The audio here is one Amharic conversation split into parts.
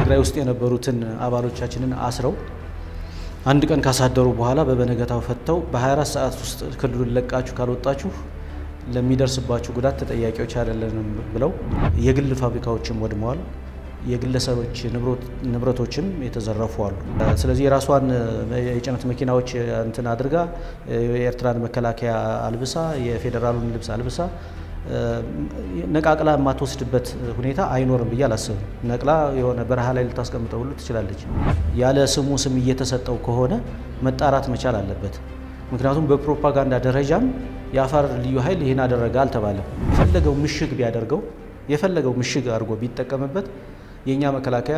ትግራይ ውስጥ የነበሩትን አባሎቻችንን አስረው አንድ ቀን ካሳደሩ በኋላ በበነገታው ፈተው በ24 ሰዓት ውስጥ ክልሉን ለቃችሁ ካልወጣችሁ ለሚደርስባችሁ ጉዳት ተጠያቂዎች አይደለንም ብለው የግል ፋብሪካዎችም ወድመዋል። የግለሰቦች ንብረቶችም የተዘረፉ አሉ። ስለዚህ የራሷን የጭነት መኪናዎች እንትን አድርጋ የኤርትራን መከላከያ አልብሳ የፌዴራሉን ልብስ አልብሳ ነቃቅላ የማትወስድበት ሁኔታ አይኖርም ብዬ አላስብም። ነቅላ የሆነ በረሃ ላይ ልታስቀምጠው ሁሉ ትችላለች። ያለ ስሙ ስም እየተሰጠው ከሆነ መጣራት መቻል አለበት። ምክንያቱም በፕሮፓጋንዳ ደረጃም የአፋር ልዩ ኃይል ይህን አደረገ አልተባለም። የፈለገው ምሽግ ቢያደርገው የፈለገው ምሽግ አድርጎ ቢጠቀምበት የእኛ መከላከያ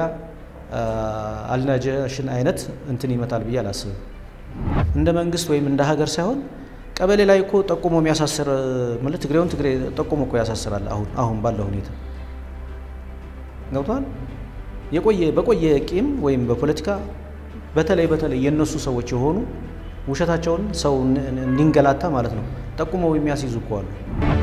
አልናጀሽን አይነት እንትን ይመታል ብዬ አላስብም። እንደ መንግስት ወይም እንደ ሀገር ሳይሆን ቀበሌ ላይ እኮ ጠቁሞ የሚያሳስር ማለት ትግሬውን ትግሬ ጠቁሞ እኮ ያሳስራል። አሁን አሁን ባለው ሁኔታ ገብቷል። የቆየ በቆየ ቂም ወይም በፖለቲካ በተለይ በተለይ የእነሱ ሰዎች የሆኑ ውሸታቸውን ሰው እንዲንገላታ ማለት ነው ጠቁመው የሚያስይዙ እኮ አሉ።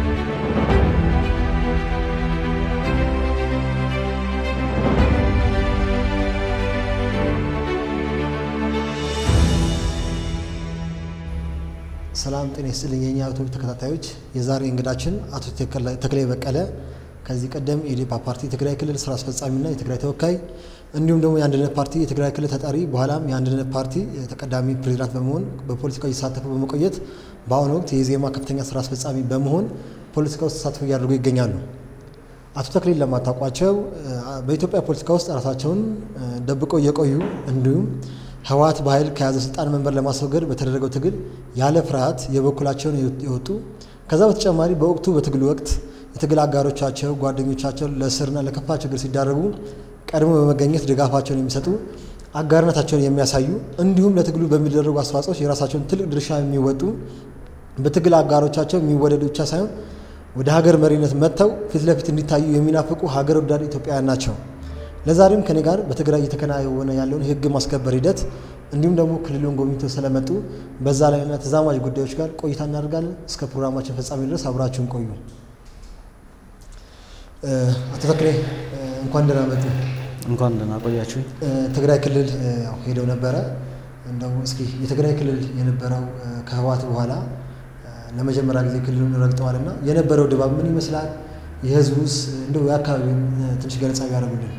ሰላም ጤና ይስጥልኝ የኛ ዩቱብ ተከታታዮች፣ የዛሬ እንግዳችን አቶ ተክሌ በቀለ ከዚህ ቀደም የኢዴፓ ፓርቲ የትግራይ ክልል ስራ አስፈጻሚና የትግራይ ተወካይ እንዲሁም ደግሞ የአንድነት ፓርቲ የትግራይ ክልል ተጠሪ በኋላም የአንድነት ፓርቲ ተቀዳሚ ፕሬዚዳንት በመሆን በፖለቲካው እየተሳተፉ በመቆየት በአሁኑ ወቅት የኢዜማ ከፍተኛ ስራ አስፈጻሚ በመሆን ፖለቲካ ውስጥ ተሳትፎ እያደረጉ ይገኛሉ። አቶ ተክሌን ለማታውቋቸው በኢትዮጵያ ፖለቲካ ውስጥ ራሳቸውን ደብቀው እየቆዩ እንዲሁም ህወሓት በኃይል ከያዘ ስልጣን መንበር ለማስወገድ በተደረገው ትግል ያለ ፍርሃት የበኩላቸውን የወጡ ከዛ በተጨማሪ በወቅቱ በትግሉ ወቅት የትግል አጋሮቻቸው ጓደኞቻቸው ለእስርና ለከፋ ችግር ሲዳረጉ ቀድሞ በመገኘት ድጋፋቸውን የሚሰጡ አጋርነታቸውን የሚያሳዩ እንዲሁም ለትግሉ በሚደረጉ አስተዋጽኦች የራሳቸውን ትልቅ ድርሻ የሚወጡ በትግል አጋሮቻቸው የሚወደዱ ብቻ ሳይሆን ወደ ሀገር መሪነት መጥተው ፊት ለፊት እንዲታዩ የሚናፍቁ ሀገር ወዳድ ኢትዮጵያውያን ናቸው። ለዛሬም ከኔ ጋር በትግራይ እየተከናወነ ያለውን የህግ ማስከበር ሂደት እንዲሁም ደግሞ ክልሉን ጎብኝተው ስለመጡ በዛ ላይና ተዛማጅ ጉዳዮች ጋር ቆይታ እናደርጋለን። እስከ ፕሮግራማችን ፍጻሜ ድረስ አብራችሁን ቆዩ። አቶ ተክሌ እንኳን ደህና መጡ። እንኳን ደህና ቆያችሁኝ። ትግራይ ክልል ሄደው ነበረ። እንደው እስኪ የትግራይ ክልል የነበረው ከህወሓት በኋላ ለመጀመሪያ ጊዜ ክልሉን ረግጠዋልና የነበረው ድባብ ምን ይመስላል? የህዝቡስ እንደው የአካባቢውን ትንሽ ገለጻ ቢያደርጉልን።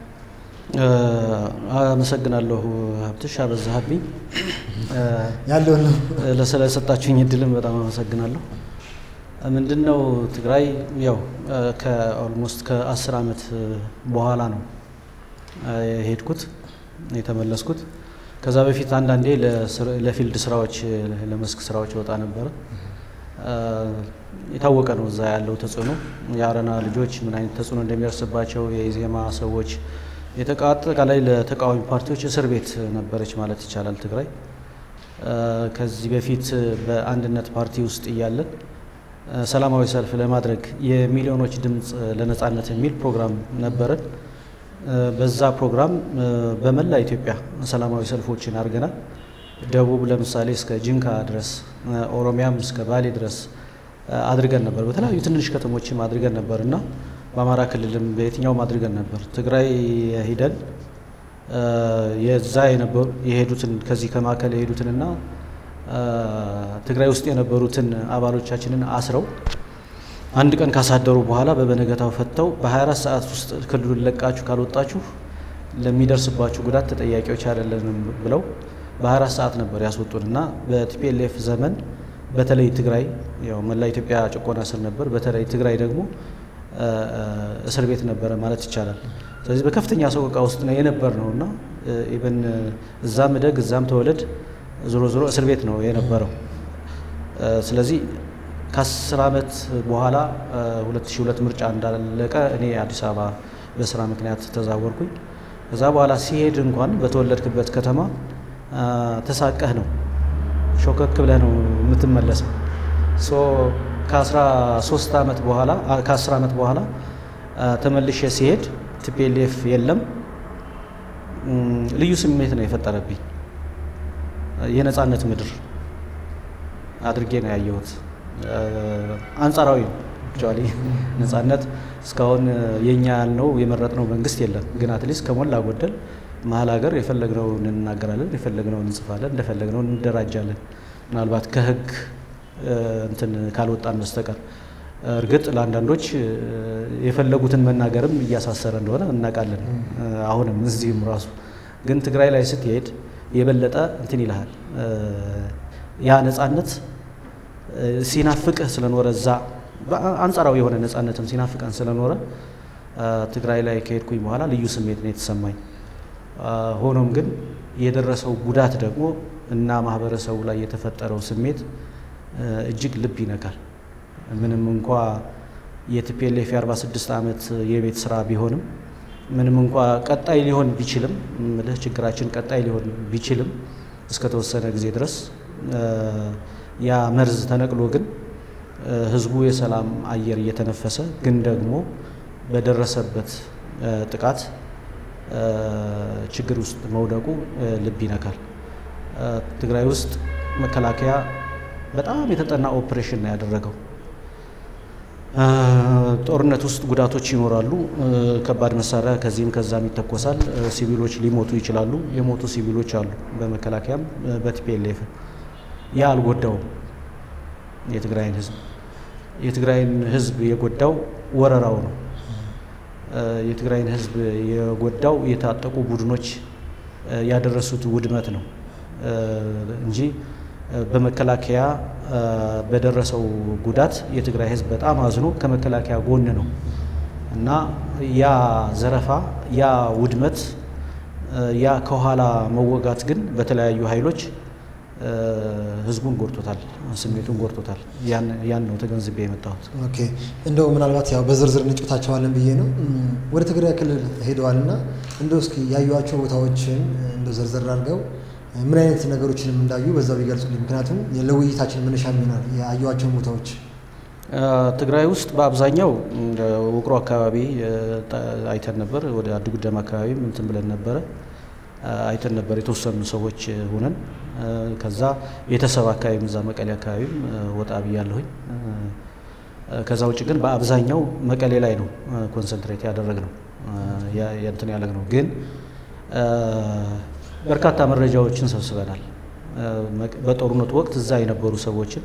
አመሰግናለሁ ሀብትሽ አበዛሃብኝ። ያለውን ነው ስለሰጣችሁኝ እድልም በጣም አመሰግናለሁ። ምንድን ነው ትግራይ ያው ከኦልሞስት ከአስር ዓመት በኋላ ነው የሄድኩት የተመለስኩት። ከዛ በፊት አንዳንዴ ለፊልድ ስራዎች ለመስክ ስራዎች ወጣ ነበረ። የታወቀ ነው እዛ ያለው ተጽዕኖ የአረና ልጆች ምን አይነት ተጽዕኖ እንደሚደርስባቸው የኢዜማ ሰዎች አጠቃላይ ለተቃዋሚ ፓርቲዎች እስር ቤት ነበረች ማለት ይቻላል ትግራይ። ከዚህ በፊት በአንድነት ፓርቲ ውስጥ እያለን ሰላማዊ ሰልፍ ለማድረግ የሚሊዮኖች ድምፅ ለነጻነት የሚል ፕሮግራም ነበረን። በዛ ፕሮግራም በመላ ኢትዮጵያ ሰላማዊ ሰልፎችን አድርገናል። ደቡብ ለምሳሌ እስከ ጅንካ ድረስ፣ ኦሮሚያም እስከ ባሌ ድረስ አድርገን ነበር። በተለያዩ ትንንሽ ከተሞችም አድርገን ነበር እና በአማራ ክልልም በየትኛውም አድርገን ነበር። ትግራይ ሂደን የዛ የነበሩ የሄዱትን ከዚህ ከማዕከል የሄዱትንና ትግራይ ውስጥ የነበሩትን አባሎቻችንን አስረው አንድ ቀን ካሳደሩ በኋላ በበነገታው ፈተው በ24 ሰዓት ውስጥ ክልሉን ለቃችሁ ካልወጣችሁ ለሚደርስባችሁ ጉዳት ተጠያቂዎች አይደለንም ብለው በ24 ሰዓት ነበር ያስወጡን እና በቲፒኤልኤፍ ዘመን በተለይ ትግራይ ያው መላ ኢትዮጵያ ጭቆና ስር ነበር። በተለይ ትግራይ ደግሞ እስር ቤት ነበረ ማለት ይቻላል። ስለዚህ በከፍተኛ ሰቆቃ ውስጥ ነው የነበር ነው እና ኢቨን እዛም እደግ እዛም ተወለድ ዞሮ ዞሮ እስር ቤት ነው የነበረው። ስለዚህ ከአስር ዓመት በኋላ 2002 ምርጫ እንዳለቀ እኔ አዲስ አበባ በስራ ምክንያት ተዛወርኩኝ። ከዛ በኋላ ሲሄድ እንኳን በተወለድክበት ከተማ ተሳቀህ ነው ሾከክ ብለህ ነው የምትመለሰው። ከ13 ዓመት በኋላ ከ10 ዓመት በኋላ ተመልሼ ሲሄድ ቲፒኤልኤፍ የለም። ልዩ ስሜት ነው የፈጠረብኝ። የነጻነት ምድር አድርጌ ነው ያየሁት። አንጻራዊ ነው አክቹዋሊ ነጻነት እስካሁን የኛ ያልነው የመረጥነው መንግስት የለም። ግን አትሊስት ከሞላ ጎደል መሀል ሀገር የፈለግነውን እንናገራለን፣ የፈለግነውን እንጽፋለን፣ እንደፈለግነው እንደራጃለን። ምናልባት ከህግ እንትን ካልወጣን በስተቀር እርግጥ ለአንዳንዶች የፈለጉትን መናገርም እያሳሰረ እንደሆነ እናውቃለን። አሁንም እዚህም ራሱ ግን ትግራይ ላይ ስትሄድ የበለጠ እንትን ይልሃል። ያ ነጻነት ሲናፍቅህ ስለኖረ እዛ አንጻራዊ የሆነ ነጻነትም ሲናፍቀን ስለኖረ ትግራይ ላይ ከሄድኩኝ በኋላ ልዩ ስሜት ነው የተሰማኝ። ሆኖም ግን የደረሰው ጉዳት ደግሞ እና ማህበረሰቡ ላይ የተፈጠረው ስሜት እጅግ ልብ ይነካል። ምንም እንኳ የቲፒኤልኤፍ የ46 ዓመት የቤት ስራ ቢሆንም ምንም እንኳ ቀጣይ ሊሆን ቢችልም ምልህ ችግራችን ቀጣይ ሊሆን ቢችልም እስከ ተወሰነ ጊዜ ድረስ ያ መርዝ ተነቅሎ ግን ህዝቡ የሰላም አየር እየተነፈሰ ግን ደግሞ በደረሰበት ጥቃት ችግር ውስጥ መውደቁ ልብ ይነካል። ትግራይ ውስጥ መከላከያ በጣም የተጠና ኦፕሬሽን ነው ያደረገው። ጦርነት ውስጥ ጉዳቶች ይኖራሉ። ከባድ መሳሪያ ከዚህም ከዛም ይተኮሳል። ሲቪሎች ሊሞቱ ይችላሉ። የሞቱ ሲቪሎች አሉ፣ በመከላከያም በቲፒኤልኤፍ ያ አልጎዳውም የትግራይን ህዝብ። የትግራይን ህዝብ የጎዳው ወረራው ነው። የትግራይን ህዝብ የጎዳው የታጠቁ ቡድኖች ያደረሱት ውድመት ነው እንጂ በመከላከያ በደረሰው ጉዳት የትግራይ ህዝብ በጣም አዝኖ ከመከላከያ ጎን ነው እና ያ ዘረፋ፣ ያ ውድመት፣ ያ ከኋላ መወጋት ግን በተለያዩ ኃይሎች ህዝቡን ጎድቶታል፣ ስሜቱን ጎድቶታል። ያን ነው ተገንዝቤ የመጣሁት። ኦኬ እንደው ምናልባት ያው በዝርዝር እንጫወታቸዋለን ብዬ ነው። ወደ ትግራይ ክልል ሄደዋል እና እንደው እስኪ ያዩዋቸው ቦታዎችን እንደው ዝርዝር አድርገው ምን አይነት ነገሮችንም እንዳዩ በዛው ቢገልጹልኝ። ምክንያቱም ለውይይታችን መነሻ የሚሆናል ያዩዋቸውን ቦታዎች። ትግራይ ውስጥ በአብዛኛው ውቅሮ አካባቢ አይተን ነበር። ወደ አድጉደም አካባቢም እንትን ብለን ነበረ አይተን ነበር የተወሰኑ ሰዎች ሁነን። ከዛ ቤተሰብ አካባቢም እዛ መቀሌ አካባቢም ወጣ ብያለሁኝ። ከዛ ውጭ ግን በአብዛኛው መቀሌ ላይ ነው ኮንሰንትሬት ያደረግነው እንትን ያለግነው ግን በርካታ መረጃዎችን ሰብስበናል። በጦርነቱ ወቅት እዛ የነበሩ ሰዎችን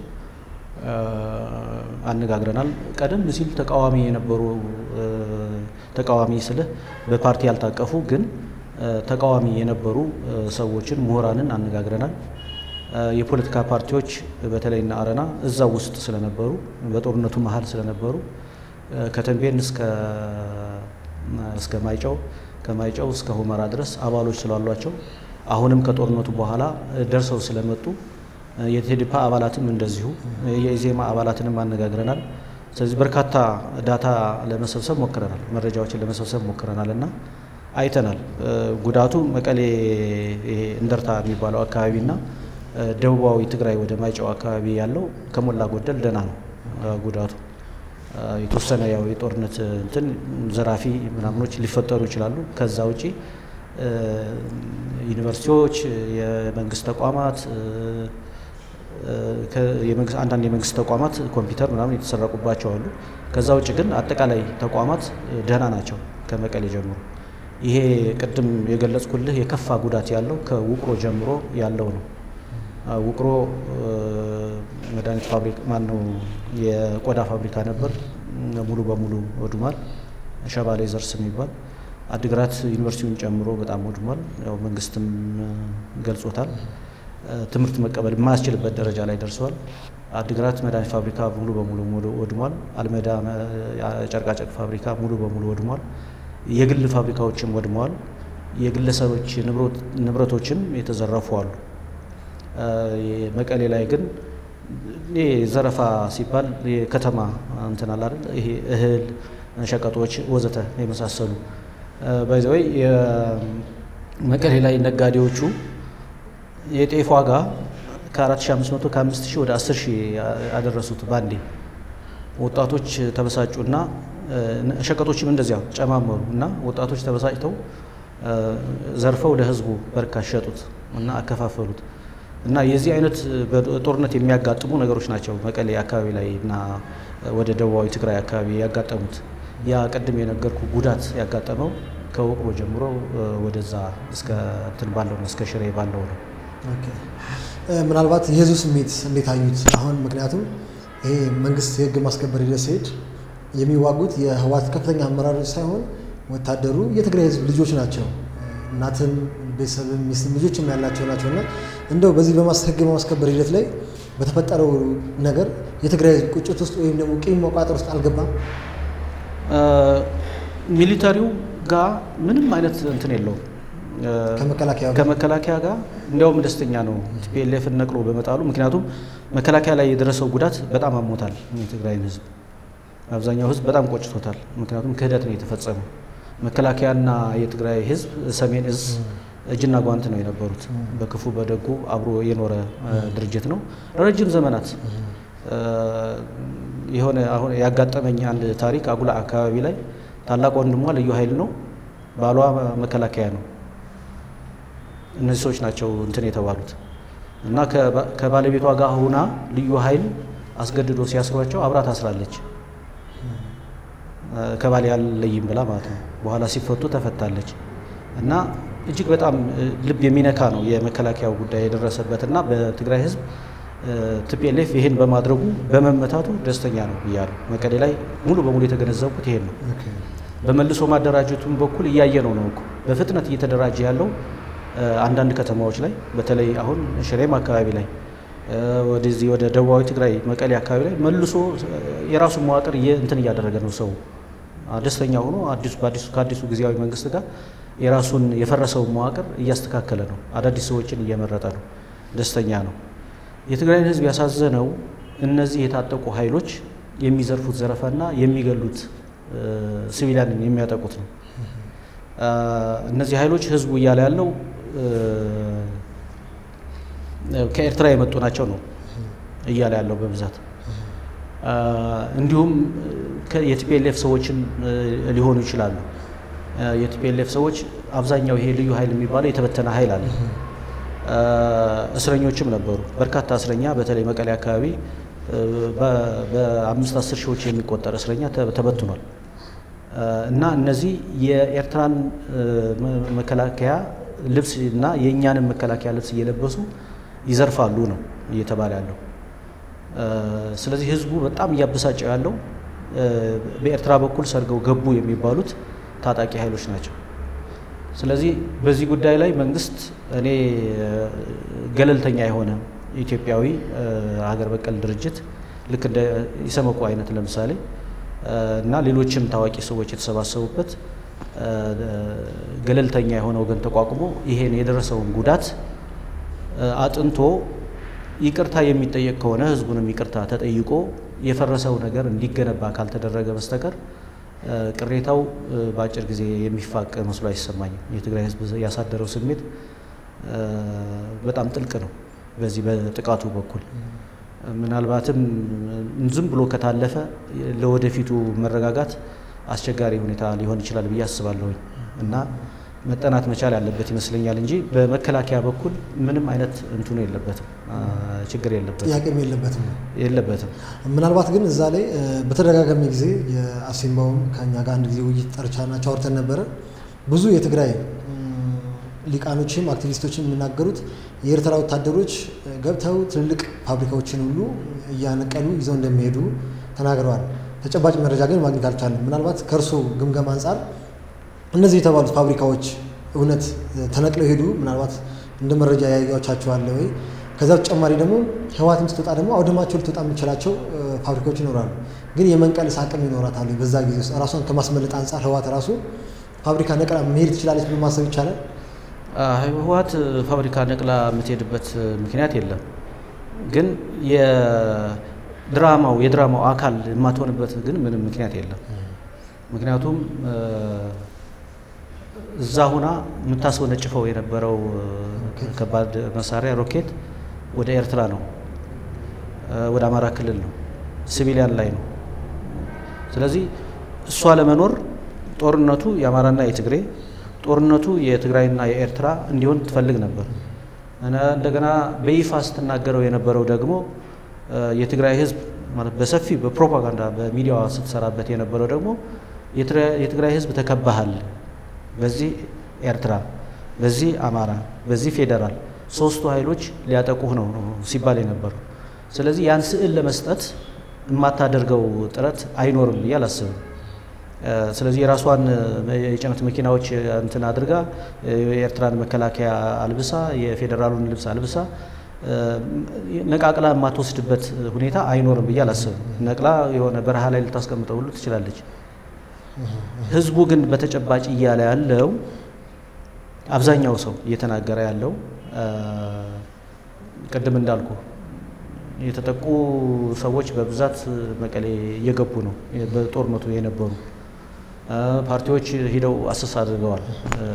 አነጋግረናል። ቀደም ሲል ተቃዋሚ የነበሩ ተቃዋሚ ስልህ በፓርቲ ያልታቀፉ ግን ተቃዋሚ የነበሩ ሰዎችን ምሁራንን አነጋግረናል። የፖለቲካ ፓርቲዎች በተለይና አረና እዛው ውስጥ ስለነበሩ በጦርነቱ መሀል ስለነበሩ ከተንቤን እስከ ማይጨው ከማይጨው እስከ ሁመራ ድረስ አባሎች ስላሏቸው አሁንም ከጦርነቱ በኋላ ደርሰው ስለመጡ የቴዴፓ አባላትም እንደዚሁ የኢዜማ አባላትንም አነጋግረናል። ስለዚህ በርካታ ዳታ ለመሰብሰብ ሞክረናል፣ መረጃዎችን ለመሰብሰብ ሞክረናል እና አይተናል። ጉዳቱ መቀሌ ይሄ እንደርታ የሚባለው አካባቢና ደቡባዊ ትግራይ ወደ ማይጨው አካባቢ ያለው ከሞላ ጎደል ደህና ነው ጉዳቱ። የተወሰነ ያው የጦርነት እንትን ዘራፊ ምናምኖች ሊፈጠሩ ይችላሉ። ከዛ ውጪ ዩኒቨርሲቲዎች፣ የመንግስት ተቋማት አንዳንድ የመንግስት ተቋማት ኮምፒውተር ምናምን የተሰረቁባቸው አሉ። ከዛ ውጭ ግን አጠቃላይ ተቋማት ደህና ናቸው ከመቀሌ ጀምሮ። ይሄ ቅድም የገለጽኩልህ የከፋ ጉዳት ያለው ከውቅሮ ጀምሮ ያለው ነው። ውቅሮ መድኃኒት ፋብሪካ ማን ነው የቆዳ ፋብሪካ ነበር፣ ሙሉ በሙሉ ወድሟል። ሸባ ሌዘርስ የሚባል አድግራት ዩኒቨርሲቲውን ጨምሮ በጣም ወድሟል። ያው መንግስትም ገልጾታል። ትምህርት መቀበል የማያስችልበት ደረጃ ላይ ደርሰዋል። አድግራት መድኃኒት ፋብሪካ ሙሉ በሙሉ ወድሟል። አልመዳ ጨርቃጨርቅ ፋብሪካ ሙሉ በሙሉ ወድሟል። የግል ፋብሪካዎችም ወድመዋል። የግለሰቦች ንብረቶችም የተዘረፉ አሉ። መቀሌ ላይ ግን ይሄ ዘረፋ ሲባል የከተማ እንትን አለ አይደል? ይሄ እህል፣ ሸቀጦች ወዘተ የመሳሰሉ ባይዘወይ የመቀሌ ላይ ነጋዴዎቹ የጤፍ ዋጋ ከ4500 ከ5000 ወደ 10000 ያደረሱት ባንዴ። ወጣቶች ተበሳጩና ሸቀጦችም እንደዚያው ጨማመሩ እና ወጣቶች ተበሳጭተው ዘርፈው ለህዝቡ በርካሽ ሸጡት እና አከፋፈሉት። እና የዚህ አይነት ጦርነት የሚያጋጥሙ ነገሮች ናቸው መቀሌ አካባቢ ላይ እና ወደ ደቡባዊ ትግራይ አካባቢ ያጋጠሙት ያ ቅድም የነገርኩ ጉዳት ያጋጠመው ከውቅሮ ጀምሮ ወደዛ እስከ እንትን ባለው ነው እስከ ሽሬ ባለው ነው። ምናልባት የህዝቡ ስሜት እንዴት አዩት? አሁን ምክንያቱም ይሄ መንግስት የህግ ማስከበር ሂደት ሲሄድ የሚዋጉት የህወሓት ከፍተኛ አመራሮች ሳይሆን ወታደሩ የትግራይ ህዝብ ልጆች ናቸው። እናትም ቤተሰብም ሚስትም ልጆችም ያላቸው ናቸው እና እንደው በዚህ ህግ በማስከበር ሂደት ላይ በተፈጠረው ነገር የትግራይ ህዝብ ቁጭት ውስጥ ወይም ደግሞ ቂም መቋጠር ውስጥ አልገባም። ሚሊተሪው ጋር ምንም አይነት እንትን የለውም ከመከላከያ ከመከላከያ ጋር እንዲያውም ደስተኛ ነው ቲፒኤልኤፍን ነቅሎ በመጣሉ። ምክንያቱም መከላከያ ላይ የደረሰው ጉዳት በጣም አሞታል የትግራይን ህዝብ አብዛኛው ህዝብ በጣም ቆጭቶታል። ምክንያቱም ክህደት ነው የተፈጸመው። መከላከያና የትግራይ ህዝብ ሰሜን እዝ እጅና ጓንት ነው የነበሩት። በክፉ በደጉ አብሮ የኖረ ድርጅት ነው ረጅም ዘመናት። የሆነ አሁን ያጋጠመኝ አንድ ታሪክ አጉላ አካባቢ ላይ ታላቅ ወንድሟ ልዩ ኃይል ነው፣ ባሏ መከላከያ ነው። እነዚህ ሰዎች ናቸው እንትን የተባሉት እና ከባለቤቷ ጋር ሁና ልዩ ኃይል አስገድዶ ሲያስሯቸው አብራ ታስራለች። ከባል ያለይም ብላ ማለት ነው። በኋላ ሲፈቱ ተፈታለች እና እጅግ በጣም ልብ የሚነካ ነው የመከላከያው ጉዳይ የደረሰበት እና በትግራይ ህዝብ ቲፒኤልኤፍ ይሄን በማድረጉ በመመታቱ ደስተኛ ነው እያሉ መቀሌ ላይ ሙሉ በሙሉ የተገነዘብኩት ይሄን ነው። በመልሶ ማደራጀቱም በኩል እያየ ነው ነው እኮ በፍጥነት እየተደራጀ ያለው አንዳንድ ከተማዎች ላይ በተለይ አሁን ሽሬም አካባቢ ላይ ወደዚህ ወደ ደቡባዊ ትግራይ መቀሌ አካባቢ ላይ መልሶ የራሱን መዋቅር እንትን እያደረገ ነው። ሰው ደስተኛ ሆኖ አዲሱ በአዲሱ ከአዲሱ ጊዜያዊ መንግስት ጋር የራሱን የፈረሰውን መዋቅር እያስተካከለ ነው። አዳዲስ ሰዎችን እየመረጠ ነው። ደስተኛ ነው። የትግራይን ህዝብ ያሳዘነው እነዚህ የታጠቁ ኃይሎች የሚዘርፉት ዘረፋና የሚገሉት ሲቪሊያንን የሚያጠቁት ነው። እነዚህ ኃይሎች ህዝቡ እያለ ያለው ከኤርትራ የመጡ ናቸው ነው እያለ ያለው በብዛት እንዲሁም የቲፒኤልኤፍ ሰዎችን ሊሆኑ ይችላሉ። የቲፒኤልኤፍ ሰዎች አብዛኛው ይሄ ልዩ ኃይል የሚባለው የተበተነ ኃይል አለ። እስረኞችም ነበሩ። በርካታ እስረኛ በተለይ መቀሌ አካባቢ በአምስት አስር ሺዎች የሚቆጠር እስረኛ ተበትኗል። እና እነዚህ የኤርትራን መከላከያ ልብስ እና የእኛንም መከላከያ ልብስ እየለበሱ ይዘርፋሉ ነው እየተባለ ያለው። ስለዚህ ህዝቡ በጣም እያበሳጨው ያለው በኤርትራ በኩል ሰርገው ገቡ የሚባሉት ታጣቂ ኃይሎች ናቸው። ስለዚህ በዚህ ጉዳይ ላይ መንግስት እኔ ገለልተኛ የሆነ ኢትዮጵያዊ ሀገር በቀል ድርጅት ልክ እንደ ኢሰመኮ አይነት ለምሳሌ እና ሌሎችም ታዋቂ ሰዎች የተሰባሰቡበት ገለልተኛ የሆነ ወገን ተቋቁሞ ይሄን የደረሰውን ጉዳት አጥንቶ ይቅርታ የሚጠየቅ ከሆነ ህዝቡንም ይቅርታ ተጠይቆ የፈረሰው ነገር እንዲገነባ ካልተደረገ በስተቀር ቅሬታው በአጭር ጊዜ የሚፋቅ መስሎ አይሰማኝም። የትግራይ ህዝብ ያሳደረው ስሜት በጣም ጥልቅ ነው። በዚህ በጥቃቱ በኩል ምናልባትም ዝም ብሎ ከታለፈ ለወደፊቱ መረጋጋት አስቸጋሪ ሁኔታ ሊሆን ይችላል ብዬ አስባለሁኝ እና መጠናት መቻል ያለበት ይመስለኛል እንጂ በመከላከያ በኩል ምንም አይነት እንትኑ የለበትም፣ ችግር የለበትም፣ ጥያቄም የለበትም የለበትም። ምናልባት ግን እዛ ላይ በተደጋጋሚ ጊዜ የአሲምባውም ከኛ ጋር አንድ ጊዜ ውይይት ጠርቻናቸው አውርተን ነበረ። ብዙ የትግራይ ሊቃኖችም አክቲቪስቶችም የሚናገሩት የኤርትራ ወታደሮች ገብተው ትልልቅ ፋብሪካዎችን ሁሉ እያነቀሉ ይዘው እንደሚሄዱ ተናግረዋል። ተጨባጭ መረጃ ግን ማግኘት አልቻለም። ምናልባት ከእርሶ ግምገማ አንጻር እነዚህ የተባሉት ፋብሪካዎች እውነት ተነቅለው ሄዱ? ምናልባት እንደ መረጃ ያያቻቸዋለ ወይ? ከዛ በተጨማሪ ደግሞ ህወሓትም ስትወጣ ደግሞ አውድማቸው ልትወጣ የሚችላቸው ፋብሪካዎች ይኖራሉ። ግን የመንቀልስ አቅም ይኖራታል በዛ ጊዜ ውስጥ ራሷን ከማስመለጥ አንጻር ህወሓት ራሱ ፋብሪካ ነቅላ መሄድ ትችላለች ብሎ ማሰብ ይቻላል? ህወሓት ፋብሪካ ነቅላ የምትሄድበት ምክንያት የለም። ግን የድራማው የድራማው አካል የማትሆንበት ግን ምንም ምክንያት የለም። ምክንያቱም እዛ ሁና የምታስወነጭፈው የነበረው ከባድ መሳሪያ ሮኬት ወደ ኤርትራ ነው፣ ወደ አማራ ክልል ነው፣ ሲቪሊያን ላይ ነው። ስለዚህ እሷ ለመኖር ጦርነቱ የአማራና የትግሬ ጦርነቱ የትግራይና የኤርትራ እንዲሆን ትፈልግ ነበር። እንደገና በይፋ ስትናገረው የነበረው ደግሞ የትግራይ ህዝብ ማለት በሰፊ በፕሮፓጋንዳ በሚዲያዋ ስትሰራበት የነበረው ደግሞ የትግራይ ህዝብ ተከባሃል፣ በዚህ ኤርትራ፣ በዚህ አማራ፣ በዚህ ፌዴራል ሶስቱ ኃይሎች ሊያጠቁህ ነው ሲባል የነበረው። ስለዚህ ያን ስዕል ለመስጠት የማታደርገው ጥረት አይኖርም ብዬ አላስብም። ስለዚህ የራሷን የጭነት መኪናዎች እንትን አድርጋ የኤርትራን መከላከያ አልብሳ የፌዴራሉን ልብስ አልብሳ ነቃቅላ የማትወስድበት ሁኔታ አይኖርም ብዬ አላስብም። ነቅላ የሆነ በረሃ ላይ ልታስቀምጠው ሁሉ ትችላለች። ህዝቡ ግን በተጨባጭ እያለ ያለው አብዛኛው ሰው እየተናገረ ያለው ቅድም እንዳልኩ የተጠቁ ሰዎች በብዛት መቀሌ እየገቡ ነው። በጦርነቱ የነበሩ ፓርቲዎች ሂደው አሰስ አድርገዋል።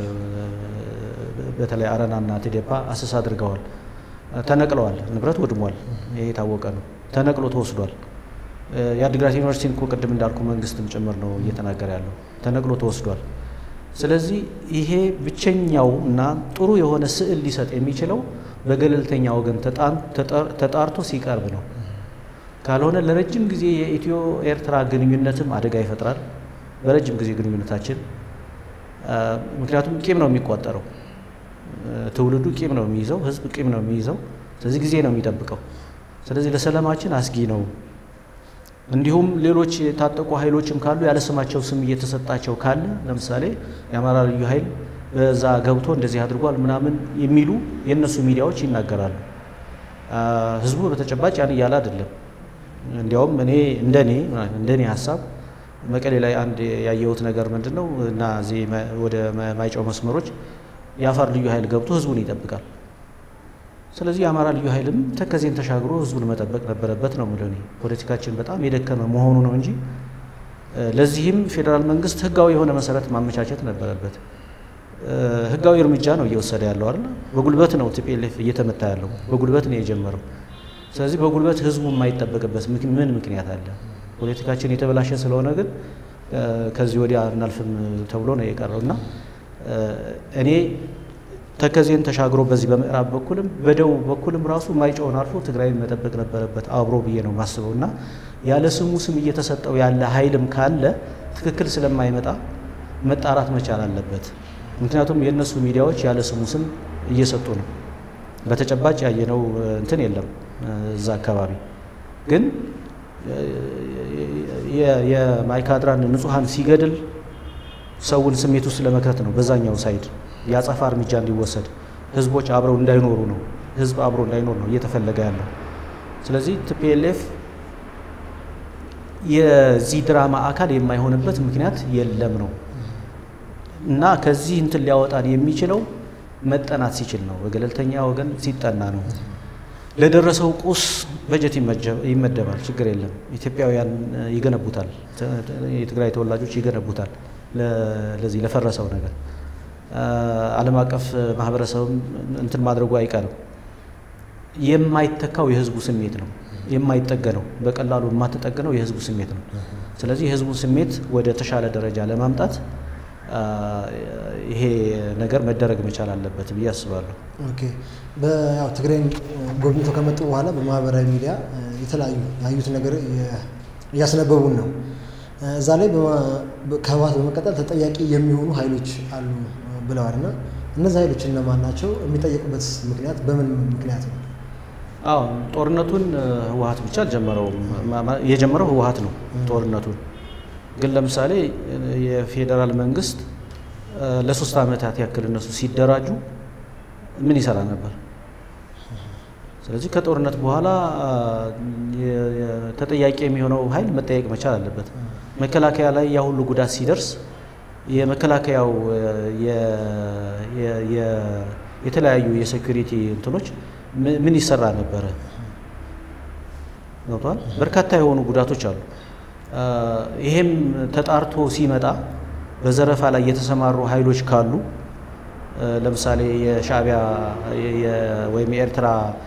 በተለይ አረናና ቴዴፓ አሰስ አድርገዋል። ተነቅለዋል። ንብረት ወድሟል። ይሄ የታወቀ ነው። ተነቅሎ ተወስዷል። የአዲግራት ዩኒቨርሲቲን እኮ ቅድም እንዳልኩ መንግስትም ጭምር ነው እየተናገረ ያለው። ተነቅሎ ተወስዷል። ስለዚህ ይሄ ብቸኛው እና ጥሩ የሆነ ስዕል ሊሰጥ የሚችለው በገለልተኛ ወገን ተጣርቶ ሲቀርብ ነው። ካልሆነ ለረጅም ጊዜ የኢትዮ ኤርትራ ግንኙነትም አደጋ ይፈጥራል። በረጅም ጊዜ ግንኙነታችን ምክንያቱም ቂም ነው የሚቋጠረው። ትውልዱ ቂም ነው የሚይዘው፣ ህዝብ ቂም ነው የሚይዘው። ስለዚህ ጊዜ ነው የሚጠብቀው። ስለዚህ ለሰላማችን አስጊ ነው። እንዲሁም ሌሎች የታጠቁ ኃይሎችም ካሉ ያለ ስማቸው ስም እየተሰጣቸው ካለ ለምሳሌ የአማራ ልዩ ኃይል በዛ ገብቶ እንደዚህ አድርጓል ምናምን የሚሉ የእነሱ ሚዲያዎች ይናገራሉ። ህዝቡ በተጨባጭ ያን እያለ አይደለም። እንዲያውም እኔ እንደኔ እንደኔ ሀሳብ መቀሌ ላይ አንድ ያየሁት ነገር ምንድን ነው እና እዚህ ወደ ማይጨው መስመሮች የአፋር ልዩ ኃይል ገብቶ ህዝቡን ይጠብቃል። ስለዚህ የአማራ ልዩ ኃይልም ተከዜን ተሻግሮ ህዝቡን መጠበቅ ነበረበት ነው የምለው እኔ። ፖለቲካችን በጣም የደከመ መሆኑ ነው እንጂ ለዚህም ፌዴራል መንግስት ህጋዊ የሆነ መሰረት ማመቻቸት ነበረበት። ህጋዊ እርምጃ ነው እየወሰደ ያለው አይደል? በጉልበት ነው ቲፒኤልኤፍ እየተመታ ያለው በጉልበት ነው የጀመረው። ስለዚህ በጉልበት ህዝቡ የማይጠበቅበት ምን ምክንያት አለ? ፖለቲካችን የተበላሸ ስለሆነ ግን ከዚህ ወዲያ እናልፍም ተብሎ ነው የቀረው እና እኔ ተከዜን ተሻግሮ በዚህ በምዕራብ በኩልም በደቡብ በኩልም ራሱ ማይጨውን አልፎ ትግራይን መጠበቅ ነበረበት አብሮ ብዬ ነው የማስበው እና ያለ ስሙ ስም እየተሰጠው ያለ ኃይልም ካለ ትክክል ስለማይመጣ መጣራት መቻል አለበት። ምክንያቱም የእነሱ ሚዲያዎች ያለ ስሙ ስም እየሰጡ ነው። በተጨባጭ ያየነው እንትን የለም እዛ አካባቢ ግን የማይካድራን ንጹሐን ሲገድል ሰውን ስሜት ውስጥ ለመክተት ነው። በዛኛው ሳይድ የአጸፋ እርምጃ እንዲወሰድ ህዝቦች አብረው እንዳይኖሩ ነው። ህዝብ አብሮ እንዳይኖር ነው እየተፈለገ ያለው። ስለዚህ ቲፒኤልኤፍ የዚህ ድራማ አካል የማይሆንበት ምክንያት የለም ነው እና ከዚህ እንትን ሊያወጣን የሚችለው መጠናት ሲችል ነው። በገለልተኛ ወገን ሲጠና ነው። ለደረሰው ቁስ በጀት ይመደባል። ችግር የለም። ኢትዮጵያውያን ይገነቡታል። የትግራይ ተወላጆች ይገነቡታል። ለዚህ ለፈረሰው ነገር ዓለም አቀፍ ማህበረሰብም እንትን ማድረጉ አይቀርም። የማይተካው የህዝቡ ስሜት ነው። የማይጠገነው በቀላሉ የማትጠገነው የህዝቡ ስሜት ነው። ስለዚህ የህዝቡ ስሜት ወደ ተሻለ ደረጃ ለማምጣት ይሄ ነገር መደረግ መቻል አለበት ብዬ አስባለሁ። ኦኬ በያው ትግራይን ጎብኝቶ ከመጡ በኋላ በማህበራዊ ሚዲያ የተለያዩ ያዩት ነገር እያስነበቡን ነው። እዛ ላይ ከህወሓት በመቀጠል ተጠያቂ የሚሆኑ ኃይሎች አሉ ብለዋል እና እነዚህ ኃይሎች እነማን ናቸው? የሚጠየቁበት ምክንያት በምን ምክንያት ነው? አዎ ጦርነቱን ህወሓት ብቻ አልጀመረውም። የጀመረው ህወሓት ነው ጦርነቱን ግን ለምሳሌ የፌዴራል መንግስት ለሶስት ዓመታት ያክል እነሱ ሲደራጁ ምን ይሰራ ነበር? ስለዚህ ከጦርነት በኋላ ተጠያቂ የሚሆነው ኃይል መጠየቅ መቻል አለበት። መከላከያ ላይ ያ ሁሉ ጉዳት ሲደርስ የመከላከያው የተለያዩ የሴኩሪቲ እንትኖች ምን ይሰራ ነበረ? ገብቷል። በርካታ የሆኑ ጉዳቶች አሉ። ይሄም ተጣርቶ ሲመጣ በዘረፋ ላይ የተሰማሩ ኃይሎች ካሉ ለምሳሌ የሻዕቢያ ወይም የኤርትራ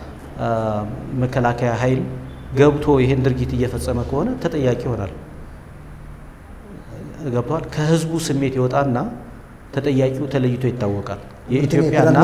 መከላከያ ኃይል ገብቶ ይሄን ድርጊት እየፈጸመ ከሆነ ተጠያቂ ይሆናል። ገብቷል። ከህዝቡ ስሜት ይወጣና ተጠያቂው ተለይቶ ይታወቃል። የኢትዮጵያና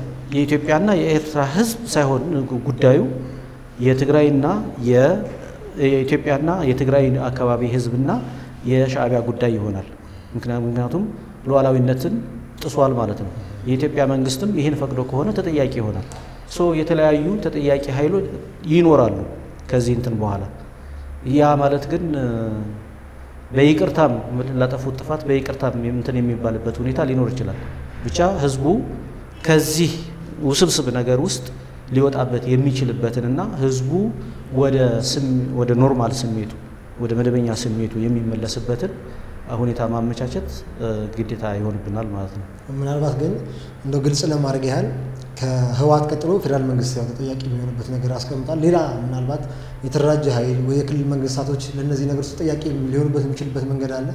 የኢትዮጵያና የኤርትራ ህዝብ ሳይሆን ጉዳዩ የትግራይና የኢትዮጵያና የትግራይ አካባቢ ህዝብና የሻዕቢያ ጉዳይ ይሆናል። ምክንያቱም ሉዓላዊነትን ጥሷል ማለት ነው። የኢትዮጵያ መንግስትም ይህን ፈቅዶ ከሆነ ተጠያቂ ይሆናል። ሶ የተለያዩ ተጠያቂ ኃይሎች ይኖራሉ ከዚህ እንትን በኋላ ያ ማለት ግን በይቅርታም ላጠፉት ጥፋት በይቅርታም እንትን የሚባልበት ሁኔታ ሊኖር ይችላል። ብቻ ህዝቡ ከዚህ ውስብስብ ነገር ውስጥ ሊወጣበት የሚችልበትንና ህዝቡ ወደ ኖርማል ስሜቱ ወደ መደበኛ ስሜቱ የሚመለስበትን ሁኔታ ማመቻቸት ግዴታ ይሆንብናል ማለት ነው። ምናልባት ግን እንደው ግልጽ ለማድረግ ያህል ከህወሓት ቀጥሎ ፌዴራል መንግስት ያው ተጠያቂ የሚሆንበት ነገር ያስቀምጣል። ሌላ ምናልባት የተደራጀ ኃይል ወይ የክልል መንግስታቶች ለእነዚህ ነገሮች ተጠያቂ ሊሆኑበት የሚችልበት መንገድ አለ።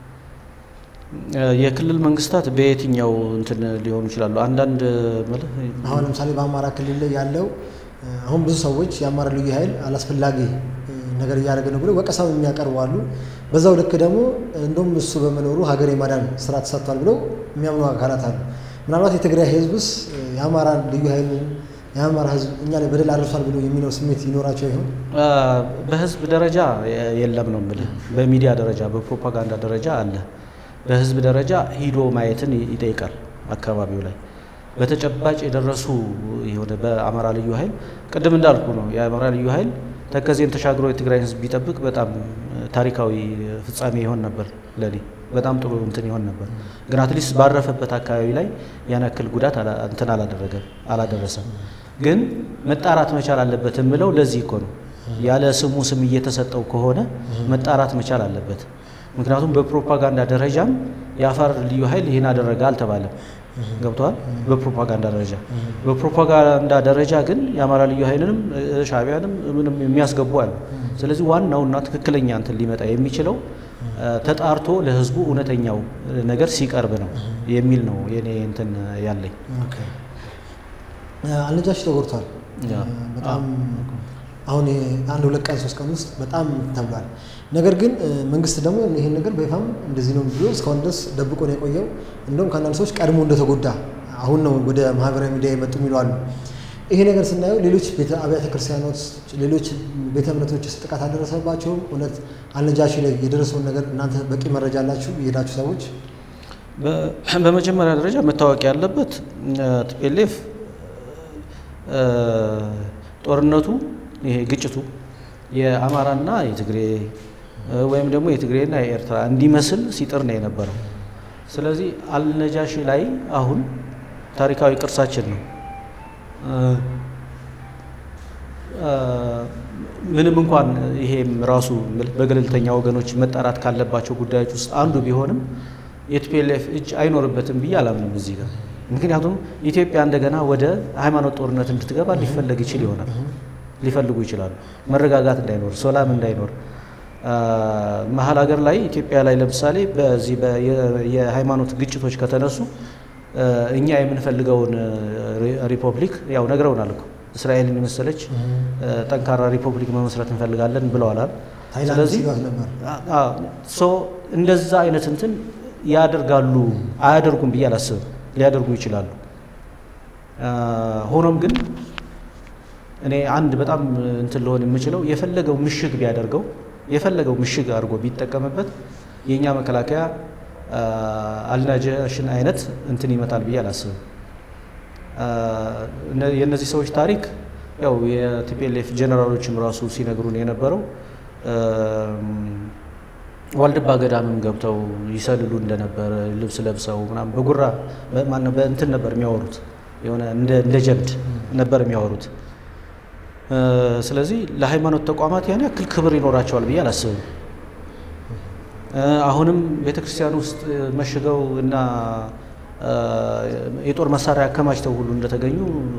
የክልል መንግስታት በየትኛው እንትን ሊሆኑ ይችላሉ? አንዳንድ አሁን ለምሳሌ በአማራ ክልል ላይ ያለው አሁን ብዙ ሰዎች የአማራ ልዩ ኃይል አላስፈላጊ ነገር እያደረገ ነው ብለው ወቀሳው የሚያቀርቡ አሉ። በዛው ልክ ደግሞ እንደውም እሱ በመኖሩ ሀገር የማዳን ስራ ተሰርቷል ብለው የሚያምኑ አካላት አሉ። ምናልባት የትግራይ ህዝብስ የአማራ ልዩ ኃይል የአማራ ህዝብ እኛ ላይ በደል አድርሷል ብሎ የሚለው ስሜት ይኖራቸው ይሆን? በህዝብ ደረጃ የለም ነው የምልህ። በሚዲያ ደረጃ በፕሮፓጋንዳ ደረጃ አለ። በህዝብ ደረጃ ሂዶ ማየትን ይጠይቃል። አካባቢው ላይ በተጨባጭ የደረሱ የሆነ በአማራ ልዩ ኃይል ቅድም እንዳልኩ ነው የአማራ ልዩ ኃይል ተከዜን ተሻግሮ የትግራይ ህዝብ ቢጠብቅ በጣም ታሪካዊ ፍጻሜ ይሆን ነበር። ለኔ በጣም ጥሩ እንትን ይሆን ነበር። ግን አትሊስት ባረፈበት አካባቢ ላይ ያን ያክል ጉዳት እንትን አላደረገም አላደረሰም። ግን መጣራት መቻል አለበት የምለው ለዚህ እኮ ነው። ያለ ስሙ ስም እየተሰጠው ከሆነ መጣራት መቻል አለበት። ምክንያቱም በፕሮፓጋንዳ ደረጃም የአፋር ልዩ ኃይል ይህን አደረገ አልተባለም። ገብተዋል። በፕሮፓጋንዳ ደረጃ በፕሮፓጋንዳ ደረጃ ግን የአማራ ልዩ ኃይልንም ሻዕቢያንም ምንም የሚያስገቡ አሉ። ስለዚህ ዋናውና ትክክለኛ እንትን ሊመጣ የሚችለው ተጣርቶ ለህዝቡ እውነተኛው ነገር ሲቀርብ ነው የሚል ነው የኔ እንትን ያለኝ። አልነጃሺ ተጎድቷል። በጣም አሁን አንድ ሁለት ቀን ሶስት ቀን ውስጥ በጣም ተብሏል። ነገር ግን መንግስት ደግሞ ይህን ነገር በይፋም እንደዚህ ነው ብሎ እስካሁን ድረስ ደብቆ ነው የቆየው። እንደውም ከአንዳንድ ሰዎች ቀድሞ እንደተጎዳ አሁን ነው ወደ ማህበራዊ ሚዲያ የመጡ የሚሉ አሉ። ይሄ ነገር ስናየው ሌሎች አብያተ ክርስቲያኖች፣ ሌሎች ቤተ እምነቶች ጥቃት አልደረሰባቸውም? እውነት አልነጃሺ ላይ የደረሰውን ነገር እናንተ በቂ መረጃ አላችሁ የሄዳችሁ ሰዎች? በመጀመሪያ ደረጃ መታወቅ ያለበት ቲፒኤልኤፍ ጦርነቱ ይሄ ግጭቱ የአማራና የትግሬ ወይም ደግሞ የትግሬና የኤርትራ እንዲመስል ሲጥር ነው የነበረው። ስለዚህ አልነጃሺ ላይ አሁን ታሪካዊ ቅርሳችን ነው። ምንም እንኳን ይሄም ራሱ በገለልተኛ ወገኖች መጣራት ካለባቸው ጉዳዮች ውስጥ አንዱ ቢሆንም የቲፒኤልኤፍ እጅ አይኖርበትም ብዬ አላምንም እዚህ ጋር። ምክንያቱም ኢትዮጵያ እንደገና ወደ ሃይማኖት ጦርነት እንድትገባ ሊፈለግ ይችል ይሆናል ሊፈልጉ ይችላሉ። መረጋጋት እንዳይኖር፣ ሰላም እንዳይኖር መሀል ሀገር ላይ ኢትዮጵያ ላይ ለምሳሌ በዚህ የሃይማኖት ግጭቶች ከተነሱ እኛ የምንፈልገውን ሪፐብሊክ ያው ነግረውናል እኮ እስራኤልን የመሰለች ጠንካራ ሪፐብሊክ መመስረት እንፈልጋለን ብለዋል። ስለዚህ እንደዛ አይነት እንትን ያደርጋሉ አያደርጉም ብዬ አላስብም። ሊያደርጉ ይችላሉ። ሆኖም ግን እኔ አንድ በጣም እንትን ልሆን የምችለው የፈለገው ምሽግ ቢያደርገው የፈለገው ምሽግ አድርጎ ቢጠቀምበት የእኛ መከላከያ አልናጃሽን አይነት እንትን ይመታል ብዬ አላስብም። የእነዚህ ሰዎች ታሪክ ያው የቲፒኤልኤፍ ጀነራሎችም ራሱ ሲነግሩን የነበረው ዋልድባ ገዳምም ገብተው ይሰልሉ እንደነበረ ልብስ ለብሰው ምናምን በጉራ ማነው በእንትን ነበር የሚያወሩት የሆነ እንደ ጀብድ ነበር የሚያወሩት። ስለዚህ ለሃይማኖት ተቋማት ያን ያክል ክብር ይኖራቸዋል ብዬ አላስብም። አሁንም ቤተ ክርስቲያን ውስጥ መሽገው እና የጦር መሳሪያ አከማችተው ሁሉ እንደተገኙ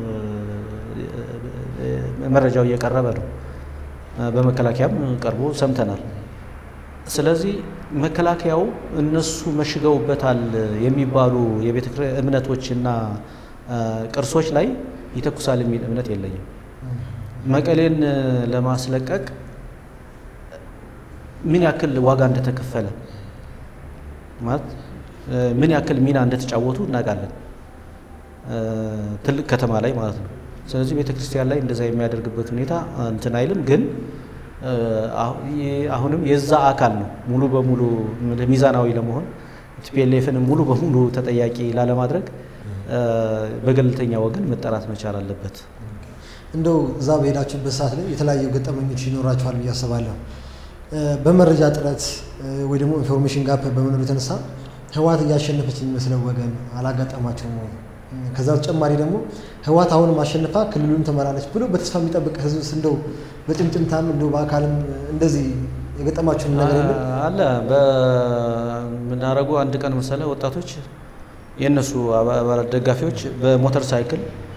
መረጃው እየቀረበ ነው። በመከላከያም ቀርቦ ሰምተናል። ስለዚህ መከላከያው እነሱ መሽገውበታል የሚባሉ የቤተ እምነቶችና ቅርሶች ላይ ይተኩሳል የሚል እምነት የለኝም። መቀሌን ለማስለቀቅ ምን ያክል ዋጋ እንደተከፈለ ማለት ምን ያክል ሚና እንደተጫወቱ እናውቃለን። ትልቅ ከተማ ላይ ማለት ነው። ስለዚህ ቤተ ክርስቲያን ላይ እንደዛ የሚያደርግበት ሁኔታ እንትን አይልም። ግን አሁንም የዛ አካል ነው። ሙሉ በሙሉ ሚዛናዊ ለመሆን ቲፒኤልኤፍን ሙሉ በሙሉ ተጠያቂ ላለማድረግ በገለልተኛ ወገን መጠራት መቻል አለበት። እንደው እዛ በሄዳችሁበት ሰዓት ላይ የተለያዩ ገጠመኞች ይኖራችኋል ብዬ አስባለሁ። በመረጃ እጥረት ወይ ደግሞ ኢንፎርሜሽን ጋፕ በመኖሩ የተነሳ ህወሓት እያሸነፈች የሚመስለው ወገን አላጋጠማቸውም ወይ? ከዛ በተጨማሪ ደግሞ ህወሓት አሁንም አሸንፋ ክልሉን ትመራለች ብሎ በተስፋ የሚጠብቅ ህዝብ እንደው በጭምጭምታም እንደው በአካልም እንደዚህ የገጠማችሁን ነገር የለም? አለ በምናደርጉ አንድ ቀን መሰለ ወጣቶች የእነሱ አባላት ደጋፊዎች በሞተር ሳይክል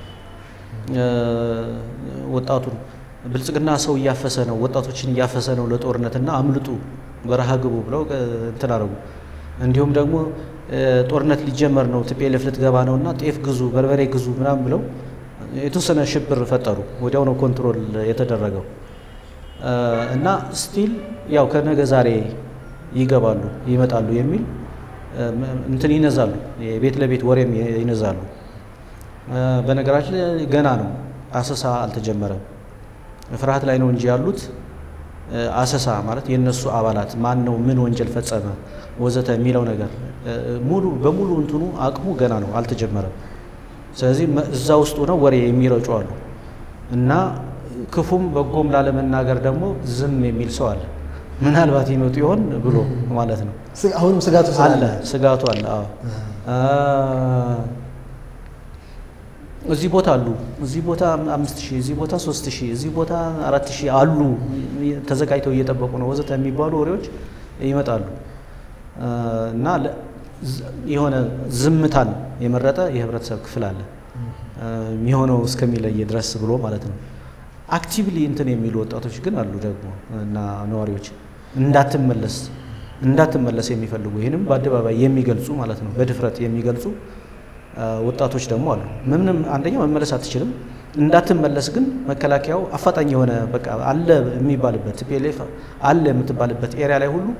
ወጣቱን ብልጽግና ሰው እያፈሰ ነው፣ ወጣቶችን እያፈሰ ነው ለጦርነትና አምልጡ በረሃ ግቡ ብለው እንትን አደረጉ። እንዲሁም ደግሞ ጦርነት ሊጀመር ነው ቲፒኤልኤፍ ልትገባ ነው እና ጤፍ ግዙ፣ በርበሬ ግዙ ምናምን ብለው የተወሰነ ሽብር ፈጠሩ። ወዲያው ነው ኮንትሮል የተደረገው እና ስቲል ያው ከነገ ዛሬ ይገባሉ ይመጣሉ የሚል እንትን ይነዛሉ፣ ቤት ለቤት ወሬም ይነዛሉ። በነገራችን ላይ ገና ነው፣ አሰሳ አልተጀመረም። ፍርሃት ላይ ነው እንጂ ያሉት አሰሳ ማለት የእነሱ አባላት ማን ነው ምን ወንጀል ፈጸመ ወዘተ የሚለው ነገር ሙሉ በሙሉ እንትኑ አቅሙ ገና ነው አልተጀመረም። ስለዚህ እዛ ውስጡ ነው ወሬ የሚረጩ አሉ እና ክፉም በጎም ላለመናገር ደግሞ ዝም የሚል ሰው አለ። ምናልባት ይመጡ ይሆን ብሎ ማለት ነው። አሁንም ስጋቱ አለ ስጋቱ አለ። አዎ እዚህ ቦታ አሉ፣ እዚህ ቦታ አምስት ሺህ እዚህ ቦታ ሶስት ሺህ እዚህ ቦታ አራት ሺህ አሉ ተዘጋጅተው እየጠበቁ ነው ወዘተ የሚባሉ ወሬዎች ይመጣሉ እና የሆነ ዝምታን የመረጠ የህብረተሰብ ክፍል አለ የሚሆነው እስከሚለይ ድረስ ብሎ ማለት ነው። አክቲቭሊ እንትን የሚሉ ወጣቶች ግን አሉ ደግሞ እና ነዋሪዎች እንዳትመለስ እንዳትመለስ የሚፈልጉ ይህንም በአደባባይ የሚገልጹ ማለት ነው በድፍረት የሚገልጹ ወጣቶች ደግሞ አሉ። ምንም አንደኛ መመለስ አትችልም። እንዳትመለስ ግን መከላከያው አፋጣኝ የሆነ በቃ አለ የሚባልበት ቲፒኤልኤፍ አለ የምትባልበት ኤሪያ ላይ ሁሉ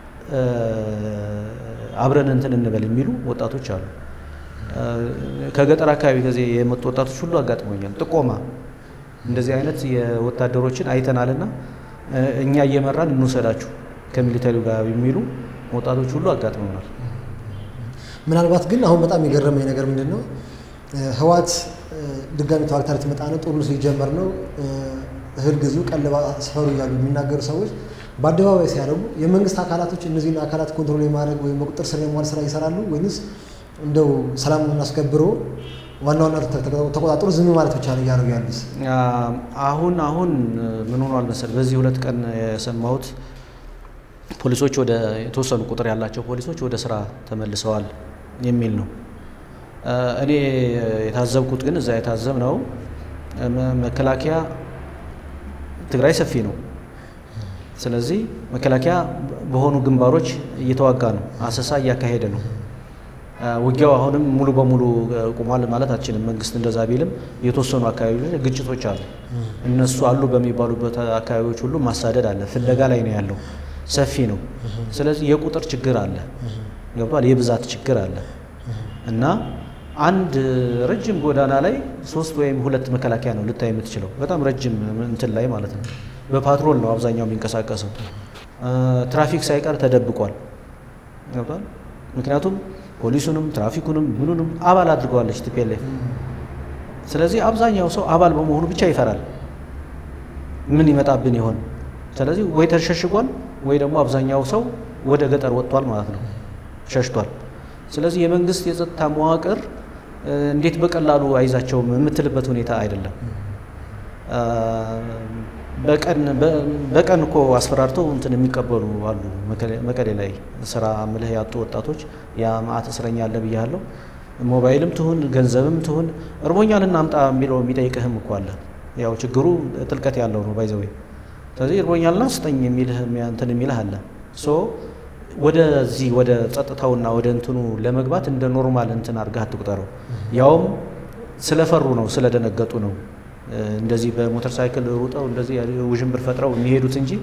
አብረን እንትን እንበል የሚሉ ወጣቶች አሉ። ከገጠር አካባቢ ከዚህ የመጡ ወጣቶች ሁሉ አጋጥሞኛል። ጥቆማ እንደዚህ አይነት የወታደሮችን አይተናልና እኛ እየመራን እንውሰዳችሁ ከሚሊተሪው ጋር የሚሉ ወጣቶች ሁሉ አጋጥመናል። ምናልባት ግን አሁን በጣም የገረመኝ ነገር ምንድን ነው፣ ህወሓት ድጋሚ ተዋግታ ልትመጣ ነው፣ ጦርነቱ ሊጀመር ነው፣ እህል ግዙ፣ ቀለባ ስፈሩ እያሉ የሚናገሩ ሰዎች በአደባባይ ሲያደርጉ የመንግስት አካላቶች እነዚህን አካላት ኮንትሮል የማድረግ ወይም በቁጥጥር ስር የመዋል ስራ ይሰራሉ ወይንስ እንደው ሰላሙን አስከብሮ ዋና ዋና ተቆጣጥሮ ዝም ማለት ብቻ ነው እያደረጉ ያሉት? አሁን አሁን ምን ሆኗል መሰል በዚህ ሁለት ቀን የሰማሁት ፖሊሶች ወደ የተወሰኑ ቁጥር ያላቸው ፖሊሶች ወደ ስራ ተመልሰዋል የሚል ነው። እኔ የታዘብኩት ግን እዛ የታዘብ ነው መከላከያ ትግራይ ሰፊ ነው። ስለዚህ መከላከያ በሆኑ ግንባሮች እየተዋጋ ነው፣ አሰሳ እያካሄደ ነው። ውጊያው አሁንም ሙሉ በሙሉ ቁሟል ማለት አልችልም። መንግስት እንደዛ ቢልም የተወሰኑ አካባቢዎች ግጭቶች አሉ። እነሱ አሉ በሚባሉበት አካባቢዎች ሁሉ ማሳደድ አለ፣ ፍለጋ ላይ ነው ያለው። ሰፊ ነው። ስለዚህ የቁጥር ችግር አለ፣ ገብቷል። የብዛት ችግር አለ እና አንድ ረጅም ጎዳና ላይ ሶስት ወይም ሁለት መከላከያ ነው ልታይ የምትችለው። በጣም ረጅም እንትን ላይ ማለት ነው። በፓትሮል ነው አብዛኛው የሚንቀሳቀሰው። ትራፊክ ሳይቀር ተደብቋል፣ ገብቷል። ምክንያቱም ፖሊሱንም ትራፊኩንም ምኑንም አባል አድርገዋለች ቲፒኤልኤፍ። ስለዚህ አብዛኛው ሰው አባል በመሆኑ ብቻ ይፈራል፣ ምን ይመጣብን ይሆን። ስለዚህ ወይ ተሸሽጓል ወይ ደግሞ አብዛኛው ሰው ወደ ገጠር ወጥቷል ማለት ነው፣ ሸሽቷል። ስለዚህ የመንግስት የጸጥታ መዋቅር እንዴት በቀላሉ አይዛቸውም የምትልበት ሁኔታ አይደለም። በቀን እኮ አስፈራርተው እንትን የሚቀበሉ አሉ። መቀሌ ላይ ስራ ምልህ ያጡ ወጣቶች ያ ማአት እስረኛ አለ ብያለሁ። ሞባይልም ትሁን ገንዘብም ትሁን እርቦኛል እናምጣ የሚለው የሚጠይቅህም እኮ አለ። ያው ችግሩ ጥልቀት ያለው ነው ባይዘዌ ስለዚህ እርቦኛልና ስጠኝ የሚልህ እንትን የሚልህ አለ። ሶ ወደዚህ ወደ ጸጥታውና ወደ እንትኑ ለመግባት እንደ ኖርማል እንትን አድርገህ አትቁጠረው። ያውም ስለፈሩ ነው ስለደነገጡ ነው እንደዚህ በሞተር ሳይክል ሩጠው እንደዚህ ውዥንብር ፈጥረው የሚሄዱት እንጂ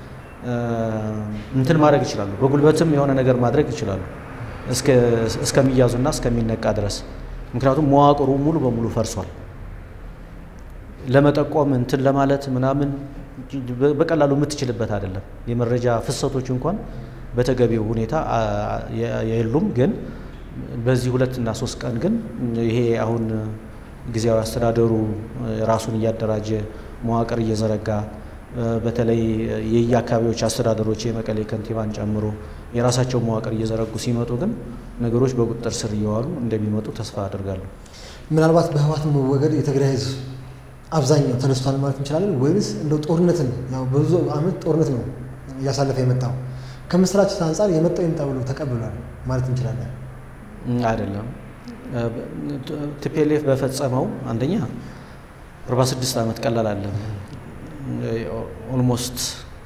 እንትን ማድረግ ይችላሉ። በጉልበትም የሆነ ነገር ማድረግ ይችላሉ እስከሚያዙና እስከሚነቃ ድረስ። ምክንያቱም መዋቅሩ ሙሉ በሙሉ ፈርሷል። ለመጠቆም እንትን ለማለት ምናምን በቀላሉ የምትችልበት አይደለም። የመረጃ ፍሰቶች እንኳን በተገቢው ሁኔታ የሉም። ግን በዚህ ሁለት እና ሶስት ቀን ግን ይሄ አሁን ጊዜያዊ አስተዳደሩ ራሱን እያደራጀ መዋቅር እየዘረጋ በተለይ የየአካባቢዎች አስተዳደሮች የመቀሌ ከንቲባን ጨምሮ የራሳቸው መዋቅር እየዘረጉ ሲመጡ ግን ነገሮች በቁጥጥር ስር እየዋሉ እንደሚመጡ ተስፋ አድርጋለሁ። ምናልባት በህወሓት መወገድ የትግራይ ህዝብ አብዛኛው ተነስቷል ማለት እንችላለን ወይንስ እንደው ጦርነትን ያው በብዙ ዓመት ጦርነት ነው እያሳለፈ የመጣው ከምስራች አንጻር የመጣው ይምጣ ብሎ ተቀብሏል ማለት እንችላለን? አይደለም። ቲፒኤልኤፍ በፈጸመው አንደኛ 46 ዓመት ቀላል አለ ኦልሞስት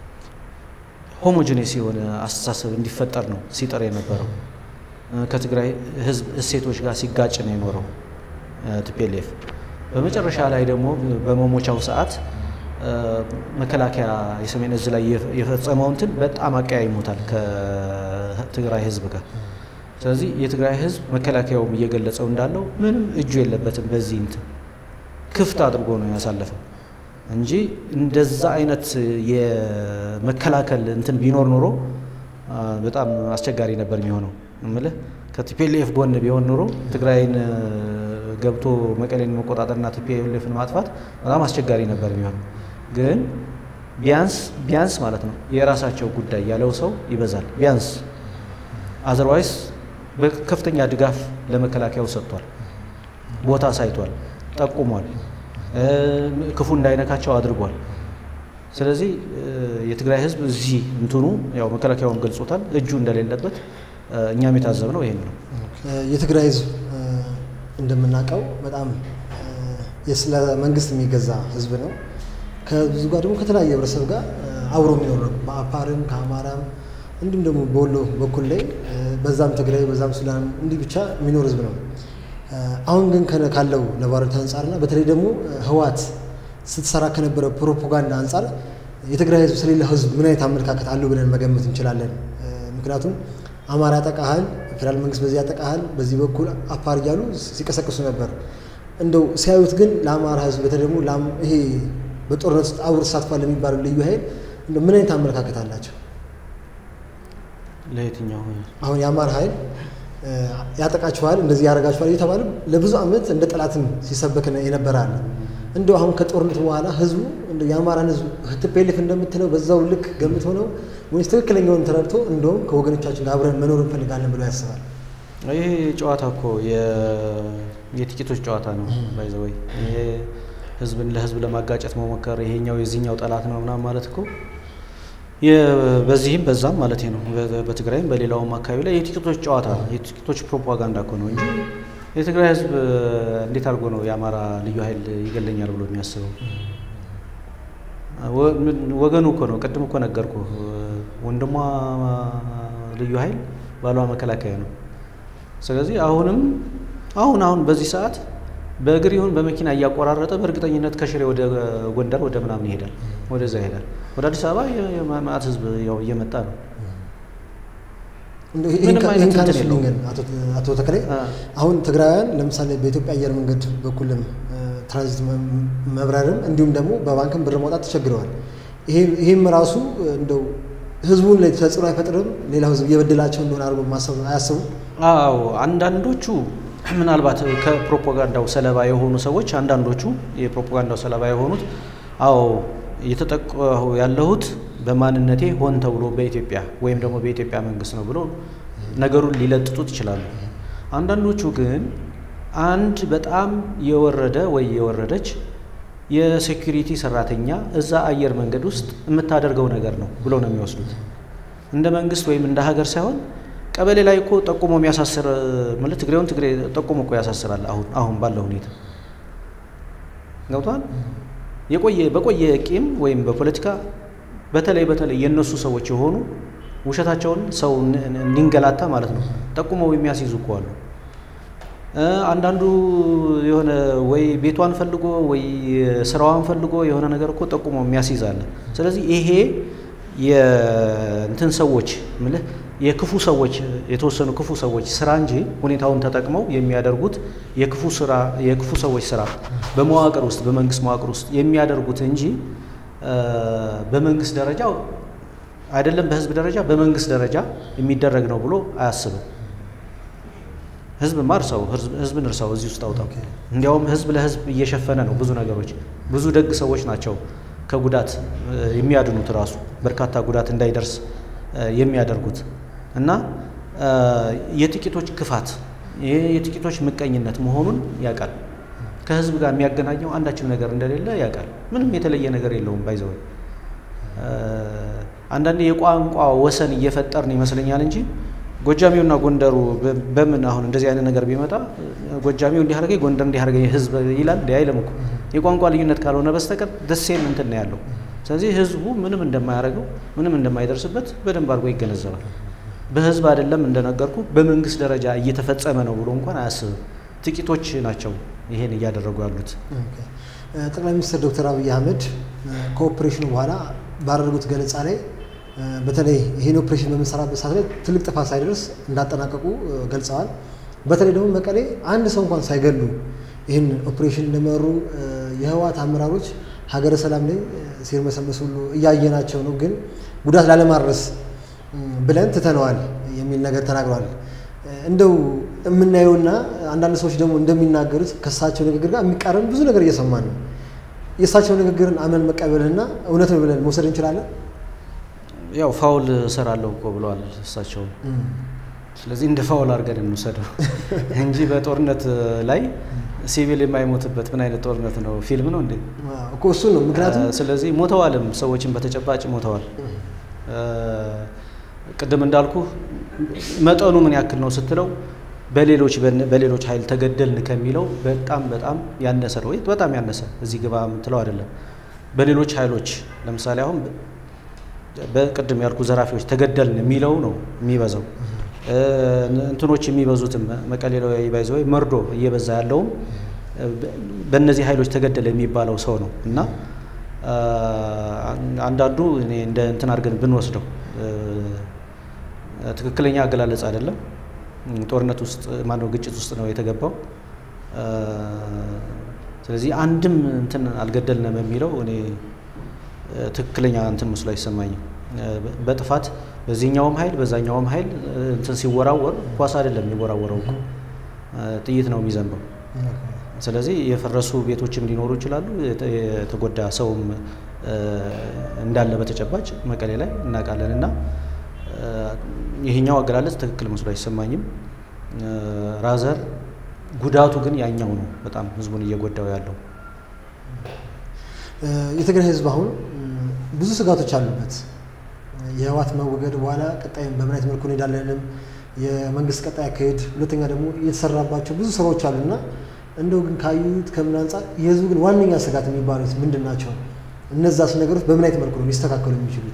ሆሞጂኔስ የሆነ አስተሳሰብ እንዲፈጠር ነው ሲጠር የነበረው። ከትግራይ ህዝብ እሴቶች ጋር ሲጋጭ ነው የኖረው ቲፒኤልኤፍ። በመጨረሻ ላይ ደግሞ በመሞቻው ሰዓት መከላከያ የሰሜን እዝ ላይ የፈጸመው እንትን በጣም አቀያይሞታል ከትግራይ ህዝብ ጋር። ስለዚህ የትግራይ ህዝብ መከላከያውም እየገለጸው እንዳለው ምንም እጁ የለበትም በዚህ እንትን ክፍት አድርጎ ነው ያሳለፈው እንጂ እንደዛ አይነት የመከላከል እንትን ቢኖር ኖሮ በጣም አስቸጋሪ ነበር የሚሆነው። እምልህ ከቲፒኤልኤፍ ጎን ቢሆን ኖሮ ትግራይን ገብቶ መቀሌን መቆጣጠርና ቲፒኤልኤፍን ማጥፋት በጣም አስቸጋሪ ነበር የሚሆነው። ግን ቢያንስ ቢያንስ ማለት ነው የራሳቸው ጉዳይ ያለው ሰው ይበዛል። ቢያንስ አዘርዋይስ በከፍተኛ ድጋፍ ለመከላከያው ሰጥቷል፣ ቦታ ሳይቷል፣ ጠቁሟል፣ ክፉ እንዳይነካቸው አድርጓል። ስለዚህ የትግራይ ህዝብ እዚህ እንትኑ ያው መከላከያውን ገልጾታል፣ እጁ እንደሌለበት እኛም የታዘብነው ይሄን ነው። የትግራይ ህዝብ እንደምናውቀው በጣም ስለ መንግስት የሚገዛ ህዝብ ነው። ከብዙ ጋር ደግሞ ከተለያየ ህብረተሰብ ጋር አብሮ የሚኖር ነው። በአፋርም ከአማራም እንዲሁም ደግሞ በወሎ በኩል ላይ በዛም ትግራይ በዛም ሱዳን እንዲህ ብቻ የሚኖር ህዝብ ነው። አሁን ግን ካለው ነባራዊ አንጻርና በተለይ ደግሞ ህወሓት ስትሰራ ከነበረ ፕሮፓጋንዳ አንጻር የትግራይ ህዝብ ስለሌላ ህዝብ ምን አይነት አመለካከት አለው ብለን መገመት እንችላለን። ምክንያቱም አማራ ያጠቃሃል፣ ፌዴራል መንግስት በዚህ ያጠቃሃል፣ በዚህ በኩል አፋር እያሉ ሲቀሰቅሱ ነበር። እንደው ሲያዩት ግን ለአማራ ህዝብ በተለይ ደግሞ ይሄ በጦርነት ውስጥ አብሮ ተሳትፏል የሚባለው ልዩ ኃይል እንደው ምን አይነት አመለካከት አላቸው? ለየትኛው አሁን የአማራ ኃይል ያጠቃችኋል፣ እንደዚህ ያደርጋችኋል እየተባለ ለብዙ ዓመት እንደ ጠላትም ሲሰበክ የነበረ አለ። እንደው አሁን ከጦርነት በኋላ ህዝቡ እንደው የአማራን ህዝብ ቲፒኤልኤፍ እንደምትለው በዛው ልክ ገምቶ ነው ወይስ ትክክለኛውን ተረድቶ እንደውም ከወገኖቻችን ጋር አብረን መኖር እንፈልጋለን ብሎ ያስባል? ይሄ ጨዋታ እኮ የጥቂቶች ጨዋታ ነው። ባይዘወይ ይሄ ህዝብን ለህዝብ ለማጋጨት መሞከር ይሄኛው የዚህኛው ጠላት ነው ምናምን ማለት እኮ በዚህም በዛም ማለት ነው። በትግራይም በሌላውም አካባቢ ላይ የጥቂቶች ጨዋታ ነው፣ የጥቂቶች ፕሮፓጋንዳ እኮ ነው እንጂ የትግራይ ህዝብ እንዴት አድርጎ ነው የአማራ ልዩ ኃይል ይገለኛል ብሎ የሚያስበው? ወገኑ እኮ ነው። ቅድም እኮ ነገርኩ። ወንድሟ ልዩ ኃይል ባሏ መከላከያ ነው። ስለዚህ አሁንም አሁን አሁን በዚህ ሰዓት በእግር ይሁን በመኪና እያቆራረጠ በእርግጠኝነት ከሽሬ ወደ ጎንደር ወደ ምናምን ይሄዳል፣ ወደዛ ይሄዳል። ወደ አዲስ አበባ የማዕት ህዝብ ያው እየመጣ ነው። ይህን ካነሱልኝ ግን አቶ ተክሌ አሁን ትግራውያን ለምሳሌ በኢትዮጵያ አየር መንገድ በኩልም ትራንዚት መብረርም እንዲሁም ደግሞ በባንክም ብር ማውጣት ተቸግረዋል። ይህም ራሱ እንደው ህዝቡን ላይ ተጽዕኖ አይፈጥርም? ሌላው ህዝብ እየበደላቸው እንደሆነ አድርጎ ማሰብ አያስቡም? አዎ አንዳንዶቹ ምናልባት ከፕሮፓጋንዳው ሰለባ የሆኑ ሰዎች አንዳንዶቹ የፕሮፓጋንዳው ሰለባ የሆኑት አዎ እየተጠቀሁ ያለሁት በማንነቴ ሆን ተብሎ በኢትዮጵያ ወይም ደግሞ በኢትዮጵያ መንግስት ነው ብሎ ነገሩን ሊለጥጡት ይችላሉ። አንዳንዶቹ ግን አንድ በጣም የወረደ ወይ የወረደች የሴኩሪቲ ሰራተኛ እዛ አየር መንገድ ውስጥ የምታደርገው ነገር ነው ብሎ ነው የሚወስዱት። እንደ መንግስት ወይም እንደ ሀገር ሳይሆን ቀበሌ ላይ እኮ ጠቁሞ የሚያሳስር ማለት ትግሬውን ትግሬ ጠቁሞ እኮ ያሳስራል። አሁን አሁን ባለው ሁኔታ ገብቷል። የቆየ በቆየ ቂም ወይም በፖለቲካ በተለይ በተለይ የእነሱ ሰዎች የሆኑ ውሸታቸውን ሰው እንዲንገላታ ማለት ነው ጠቁመው የሚያስይዙ እኮ አሉ። አንዳንዱ የሆነ ወይ ቤቷን ፈልጎ ወይ ስራዋን ፈልጎ የሆነ ነገር እኮ ጠቁሞ የሚያስይዝ አለ። ስለዚህ ይሄ የእንትን ሰዎች ምልህ የክፉ ሰዎች የተወሰኑ ክፉ ሰዎች ስራ እንጂ ሁኔታውን ተጠቅመው የሚያደርጉት የክፉ ስራ የክፉ ሰዎች ስራ በመዋቅር ውስጥ በመንግስት መዋቅር ውስጥ የሚያደርጉት እንጂ በመንግስት ደረጃ አይደለም በህዝብ ደረጃ በመንግስት ደረጃ የሚደረግ ነው ብሎ አያስብም። ህዝብ ማ እርሳው ህዝብን እርሳው እዚህ ውስጥ አውጣው። እንዲያውም ህዝብ ለህዝብ እየሸፈነ ነው ብዙ ነገሮች። ብዙ ደግ ሰዎች ናቸው ከጉዳት የሚያድኑት ራሱ በርካታ ጉዳት እንዳይደርስ የሚያደርጉት እና የጥቂቶች ክፋት የጥቂቶች ምቀኝነት መሆኑን ያውቃል። ከህዝብ ጋር የሚያገናኘው አንዳችም ነገር እንደሌለ ያውቃል። ምንም የተለየ ነገር የለውም። ባይዘወይ አንዳንዴ የቋንቋ ወሰን እየፈጠርን ይመስለኛል እንጂ ጎጃሚውና ጎንደሩ በምን አሁን እንደዚህ አይነት ነገር ቢመጣ ጎጃሚው እንዲህ አድርገኝ ጎንደር እንዲህ አድርገኝ ህዝብ ይላል እንዲ አይልም እኮ የቋንቋ ልዩነት ካልሆነ በስተቀር ደሴም እንትን ነው ያለው። ስለዚህ ህዝቡ ምንም እንደማያደርገው ምንም እንደማይደርስበት በደንብ አድርጎ ይገነዘባል። በህዝብ አይደለም እንደነገርኩ በመንግስት ደረጃ እየተፈጸመ ነው ብሎ እንኳን አያስብም። ጥቂቶች ናቸው ይሄን እያደረጉ ያሉት። ጠቅላይ ሚኒስትር ዶክተር አብይ አህመድ ከኦፕሬሽኑ በኋላ ባደረጉት ገለጻ ላይ በተለይ ይህን ኦፕሬሽን በምንሰራበት ሰዓት ላይ ትልቅ ጥፋት ሳይደርስ እንዳጠናቀቁ ገልጸዋል። በተለይ ደግሞ መቀሌ አንድ ሰው እንኳን ሳይገሉ ይህን ኦፕሬሽን እንደመሩ የህወሓት አመራሮች ሀገረ ሰላም ላይ ሲርመሰመስ ሁሉ እያየናቸው ነው፣ ግን ጉዳት ላለማድረስ ብለን ትተነዋል የሚል ነገር ተናግረዋል። እንደው የምናየውና አንዳንድ ሰዎች ደግሞ እንደሚናገሩት ከእሳቸው ንግግር ጋር የሚቃረን ብዙ ነገር እየሰማን ነው። የእሳቸው ንግግርን አመን መቀበልና እውነት ነው ብለን መውሰድ እንችላለን። ያው ፋውል እሰራለሁ እኮ ብለዋል እሳቸው። ስለዚህ እንደ ፋውል አድርገን እንውሰደው እንጂ በጦርነት ላይ ሲቪል የማይሞትበት ምን አይነት ጦርነት ነው? ፊልም ነው እንዴ? እኮ እሱን ነው ምክንያቱም ስለዚህ ሞተዋልም፣ ሰዎችን በተጨባጭ ሞተዋል። ቅድም እንዳልኩ መጠኑ ምን ያክል ነው ስትለው በሌሎች በሌሎች ኃይል ተገደልን ከሚለው በጣም በጣም ያነሰ ነው። በጣም ያነሰ እዚህ ግባ የምትለው አይደለም። በሌሎች ኃይሎች ለምሳሌ አሁን በቅድም ያልኩ ዘራፊዎች ተገደልን የሚለው ነው የሚበዛው። እንትኖች የሚበዙትም መቀሌ ላይ ባይዘ ወይ መርዶ እየበዛ ያለውም በእነዚህ ኃይሎች ተገደለ የሚባለው ሰው ነው እና አንዳንዱ እኔ እንደ እንትን አድርገን ብንወስደው ትክክለኛ አገላለጽ አይደለም። ጦርነት ውስጥ ማነው ግጭት ውስጥ ነው የተገባው። ስለዚህ አንድም እንትን አልገደልንም የሚለው እኔ ትክክለኛ እንትን መስሎ አይሰማኝም። በጥፋት በዚህኛውም ኃይል በዛኛውም ኃይል እንትን ሲወራወር ኳስ አይደለም የሚወራወረው እኮ ጥይት ነው የሚዘንበው። ስለዚህ የፈረሱ ቤቶችም ሊኖሩ ይችላሉ። የተጎዳ ሰውም እንዳለ በተጨባጭ መቀሌ ላይ እናውቃለን እና ይሄኛው አገላለጽ ትክክል መስሎ አይሰማኝም። ራዘር ጉዳቱ ግን ያኛው ነው በጣም ህዝቡን እየጎዳው ያለው። የትግራይ ህዝብ አሁን ብዙ ስጋቶች አሉበት። የህወሓት መወገድ በኋላ ቀጣይም በምን አይነት መልኩ እንሄዳለንም የመንግስት ቀጣይ አካሄድ፣ ሁለተኛ ደግሞ እየተሰራባቸው ብዙ ስራዎች አሉና እንደው ግን ካዩት ከምን አንጻር የህዝቡ ግን ዋነኛ ስጋት የሚባሉት ምንድን ናቸው? እነዛስ ነገሮች በምን አይነት መልኩ ነው ሊስተካከሉ የሚችሉት?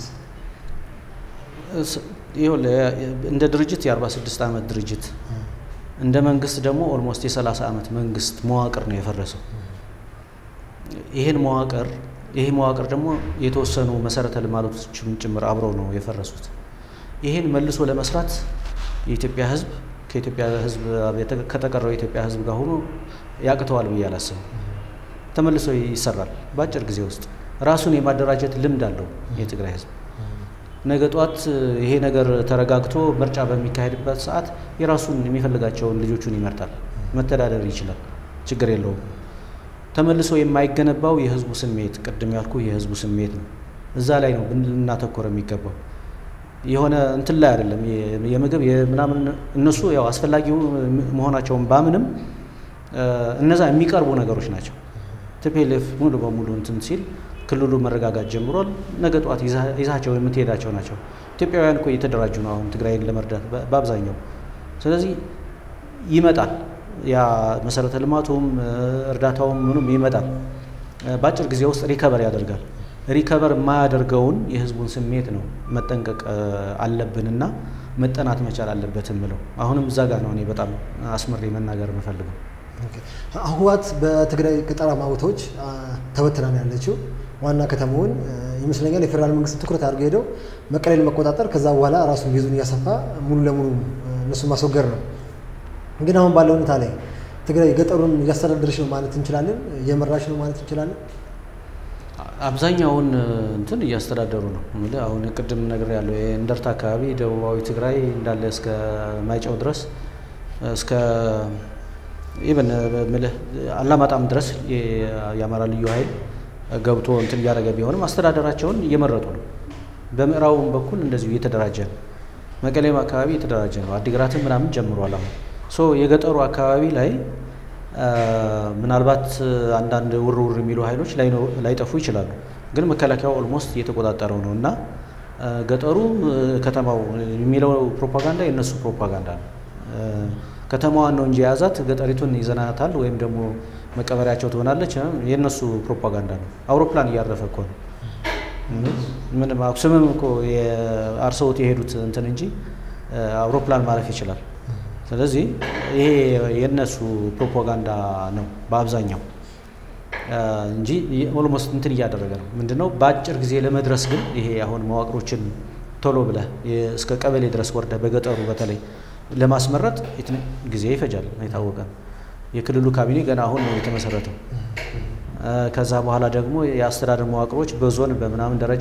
እንደ ድርጅት የ46 ዓመት ድርጅት እንደ መንግስት ደግሞ ኦልሞስት የ30 ዓመት መንግስት መዋቅር ነው የፈረሰው። ይህን መዋቅር ይህ መዋቅር ደግሞ የተወሰኑ መሰረተ ልማቶችም ጭምር አብረው ነው የፈረሱት። ይህን መልሶ ለመስራት የኢትዮጵያ ህዝብ ከኢትዮጵያ ህዝብ ከተቀረው የኢትዮጵያ ህዝብ ጋር ሆኖ ያቅተዋል ብዬ አላስብም። ተመልሶ ይሰራል በአጭር ጊዜ ውስጥ። ራሱን የማደራጀት ልምድ አለው የትግራይ ህዝብ። ነገ ጧት ይሄ ነገር ተረጋግቶ ምርጫ በሚካሄድበት ሰዓት የራሱን የሚፈልጋቸውን ልጆቹን ይመርጣል፣ መተዳደር ይችላል፣ ችግር የለውም። ተመልሶ የማይገነባው የህዝቡ ስሜት ቅድም ያልኩ የህዝቡ ስሜት ነው። እዛ ላይ ነው ልናተኮረ የሚገባው የሆነ እንትን ላይ አይደለም። የምግብ ምናምን እነሱ ያው አስፈላጊው መሆናቸውን ባምንም እነዛ የሚቀርቡ ነገሮች ናቸው። ቲፒኤልኤፍ ሙሉ በሙሉ እንትን ሲል ክልሉ መረጋጋት ጀምሯል። ነገ ጠዋት ይዛቸው የምትሄዳቸው ናቸው። ኢትዮጵያውያን እኮ እየተደራጁ ነው አሁን ትግራይን ለመርዳት በአብዛኛው። ስለዚህ ይመጣል ያ መሰረተ ልማቱም እርዳታውም ምኑም ይመጣል። በአጭር ጊዜ ውስጥ ሪከቨር ያደርጋል። ሪከቨር የማያደርገውን የህዝቡን ስሜት ነው መጠንቀቅ አለብንና መጠናት መቻል አለበት የምለው አሁንም እዛ ጋር ነው እኔ በጣም አስምሬ መናገር የምፈልገው። ህወሓት በትግራይ ገጠራማ ቦታዎች ተበትና ነው ያለችው። ዋና ከተማውን ይመስለኛል የፌዴራል መንግስት ትኩረት አድርገው ሄደው መቀሌን መቆጣጠር፣ ከዛ በኋላ ራሱን ቤዙን እያሰፋ ሙሉ ለሙሉ እነሱን ማስወገድ ነው። ግን አሁን ባለው ሁኔታ ላይ ትግራይ ገጠሩን እያስተዳደረች ነው ማለት እንችላለን? እየመራች ነው ማለት እንችላለን? አብዛኛውን እንትን እያስተዳደሩ ነው። እምልህ አሁን ቅድም ነገር ያለው የእንደርታ አካባቢ ደቡባዊ ትግራይ እንዳለ እስከ ማይጨው ድረስ እስከ ኢቨን ምልህ አላማጣም ድረስ የአማራ ልዩ ኃይል ገብቶ እንትን እያደረገ ቢሆንም አስተዳደራቸውን እየመረጡ ነው። በምዕራቡም በኩል እንደዚሁ እየተደራጀ ነው። መቀሌም አካባቢ እየተደራጀ ነው። አዲግራትም ምናምን ጀምሯል። አሁን ሶ የገጠሩ አካባቢ ላይ ምናልባት አንዳንድ ውር ውር የሚሉ ኃይሎች ላይጠፉ ይችላሉ። ግን መከላከያው ኦልሞስት እየተቆጣጠረው ነው እና ገጠሩ ከተማው የሚለው ፕሮፓጋንዳ የእነሱ ፕሮፓጋንዳ ነው። ከተማዋን ነው እንጂ የያዛት ገጠሪቱን ይዘናታል ወይም ደግሞ መቀበሪያቸው ትሆናለች የእነሱ ፕሮፓጋንዳ ነው። አውሮፕላን እያረፈ እኮ ነው። ምንም አክሱምም እኮ አርሰውት የሄዱት እንትን እንጂ አውሮፕላን ማረፍ ይችላል። ስለዚህ ይሄ የእነሱ ፕሮፓጋንዳ ነው በአብዛኛው እንጂ ኦልሞስት እንትን እያደረገ ነው። ምንድነው በአጭር ጊዜ ለመድረስ ግን ይሄ አሁን መዋቅሮችን ቶሎ ብለህ እስከ ቀበሌ ድረስ ወርደህ በገጠሩ በተለይ ለማስመረጥ ጊዜ ይፈጃል፣ የታወቀ ነው። የክልሉ ካቢኔ ገና አሁን ነው የተመሰረተው። ከዛ በኋላ ደግሞ የአስተዳደር መዋቅሮች በዞን በምናምን ደረጃ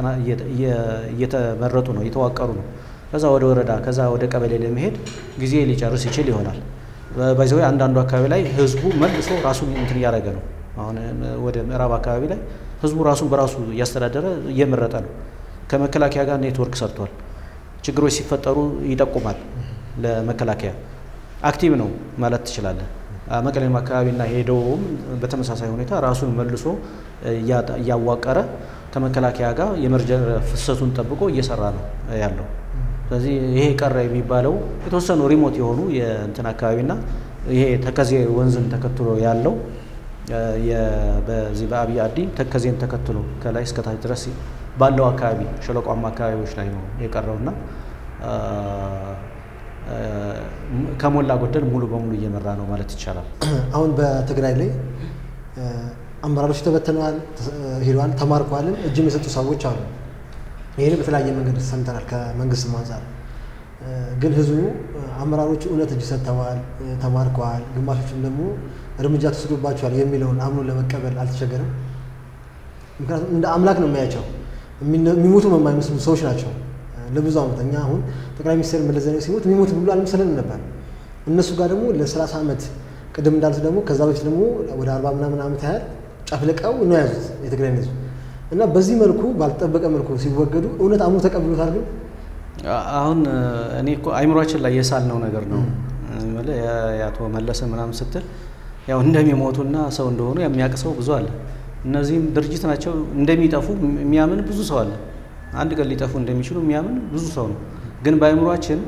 እየተመረጡ ነው፣ እየተዋቀሩ ነው። ከዛ ወደ ወረዳ ከዛ ወደ ቀበሌ ለመሄድ ጊዜ ሊጨርስ ይችል ይሆናል። በዚህ አንዳንዱ አካባቢ ላይ ህዝቡ መልሶ ራሱን እንትን እያደረገ ነው። አሁን ወደ ምዕራብ አካባቢ ላይ ህዝቡ ራሱን በራሱ እያስተዳደረ እየመረጠ ነው። ከመከላከያ ጋር ኔትወርክ ሰርቷል። ችግሮች ሲፈጠሩ ይጠቁማል ለመከላከያ። አክቲቭ ነው ማለት ትችላለህ። መቀሌም አካባቢና ሄደውም በተመሳሳይ ሁኔታ ራሱን መልሶ እያዋቀረ ከመከላከያ ጋር የመረጃ ፍሰቱን ጠብቆ እየሰራ ነው ያለው። ስለዚህ ይሄ ቀረ የሚባለው የተወሰኑ ሪሞት የሆኑ የእንትን አካባቢና ይሄ ተከዜ ወንዝን ተከትሎ ያለው በዚህ በአብይ አዲ ተከዜን ተከትሎ ከላይ እስከታች ድረስ ባለው አካባቢ ሸለቋማ አካባቢዎች ላይ ነው የቀረውና ከሞላ ጎደል ሙሉ በሙሉ እየመራ ነው ማለት ይቻላል። አሁን በትግራይ ላይ አመራሮች ተበትነዋል፣ ሄደዋል፣ ተማርከዋልም እጅም የሰጡ ሰዎች አሉ። ይህን በተለያየ መንገድ ሰምተናል ከመንግስትም አንጻር። ግን ህዝቡ አመራሮቹ እውነት እጅ ሰጥተዋል፣ ተማርከዋል፣ ግማሾችም ደግሞ እርምጃ ተወስዶባቸዋል የሚለውን አምኖ ለመቀበል አልተቸገረም። ምክንያቱም እንደ አምላክ ነው የሚያቸው የሚሞቱ የማይመስሉ ሰዎች ናቸው። ለብዙ ዓመት እኛ አሁን ጠቅላይ ሚኒስትር መለስ ዜናዊ ሲሞት የሚሞት ብሎ አልመሰለንም ነበር። እነሱ ጋር ደግሞ ለሰላሳ ዓመት ቅድም እንዳሉት ደግሞ ከዛ በፊት ደግሞ ወደ አርባ ምናምን ዓመት ያህል ጨፍልቀው ነው ያዙት የትግራይ ህዝብ እና በዚህ መልኩ ባልተጠበቀ መልኩ ሲወገዱ እውነት አምኖ ተቀብሎታል። ግን አሁን እኔ እኮ አይምሯችን ላይ የሳልነው ነገር ነው የአቶ መለሰ ምናምን ስትል ያው እንደሚሞቱና ሰው እንደሆኑ የሚያውቅ ሰው ብዙ አለ። እነዚህም ድርጅት ናቸው እንደሚጠፉ የሚያምን ብዙ ሰው አለ። አንድ ቀን ሊጠፉ እንደሚችሉ የሚያምን ብዙ ሰው ነው። ግን በአይምሯችን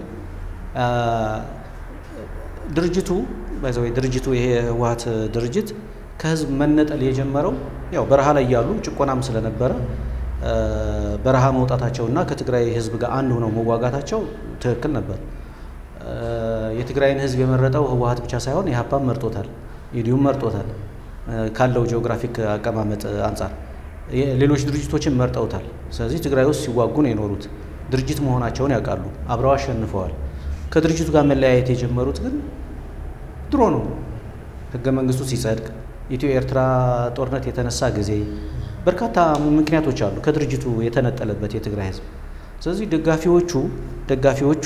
ድርጅቱ ባይዘ ድርጅቱ ይሄ ህወሓት ድርጅት ከህዝብ መነጠል የጀመረው ያው በረሃ ላይ ያሉ ጭቆናም ስለነበረ በረሃ መውጣታቸውና ከትግራይ ህዝብ ጋር አንድ ሆነው መዋጋታቸው ትክክል ነበር። የትግራይን ህዝብ የመረጠው ህወሓት ብቻ ሳይሆን ኢህአፓም መርጦታል፣ ኢዲዩም መርጦታል። ካለው ጂኦግራፊክ አቀማመጥ አንጻር ሌሎች ድርጅቶችን መርጠውታል። ስለዚህ ትግራይ ውስጥ ሲዋጉ ነው የኖሩት። ድርጅት መሆናቸውን ያውቃሉ። አብረው አሸንፈዋል። ከድርጅቱ ጋር መለያየት የጀመሩት ግን ድሮ ነው። ህገ መንግስቱ ሲጸድቅ ኢትዮ ኤርትራ ጦርነት የተነሳ ጊዜ በርካታ ምክንያቶች አሉ ከድርጅቱ የተነጠለበት የትግራይ ህዝብ። ስለዚህ ደጋፊዎቹ ደጋፊዎቹ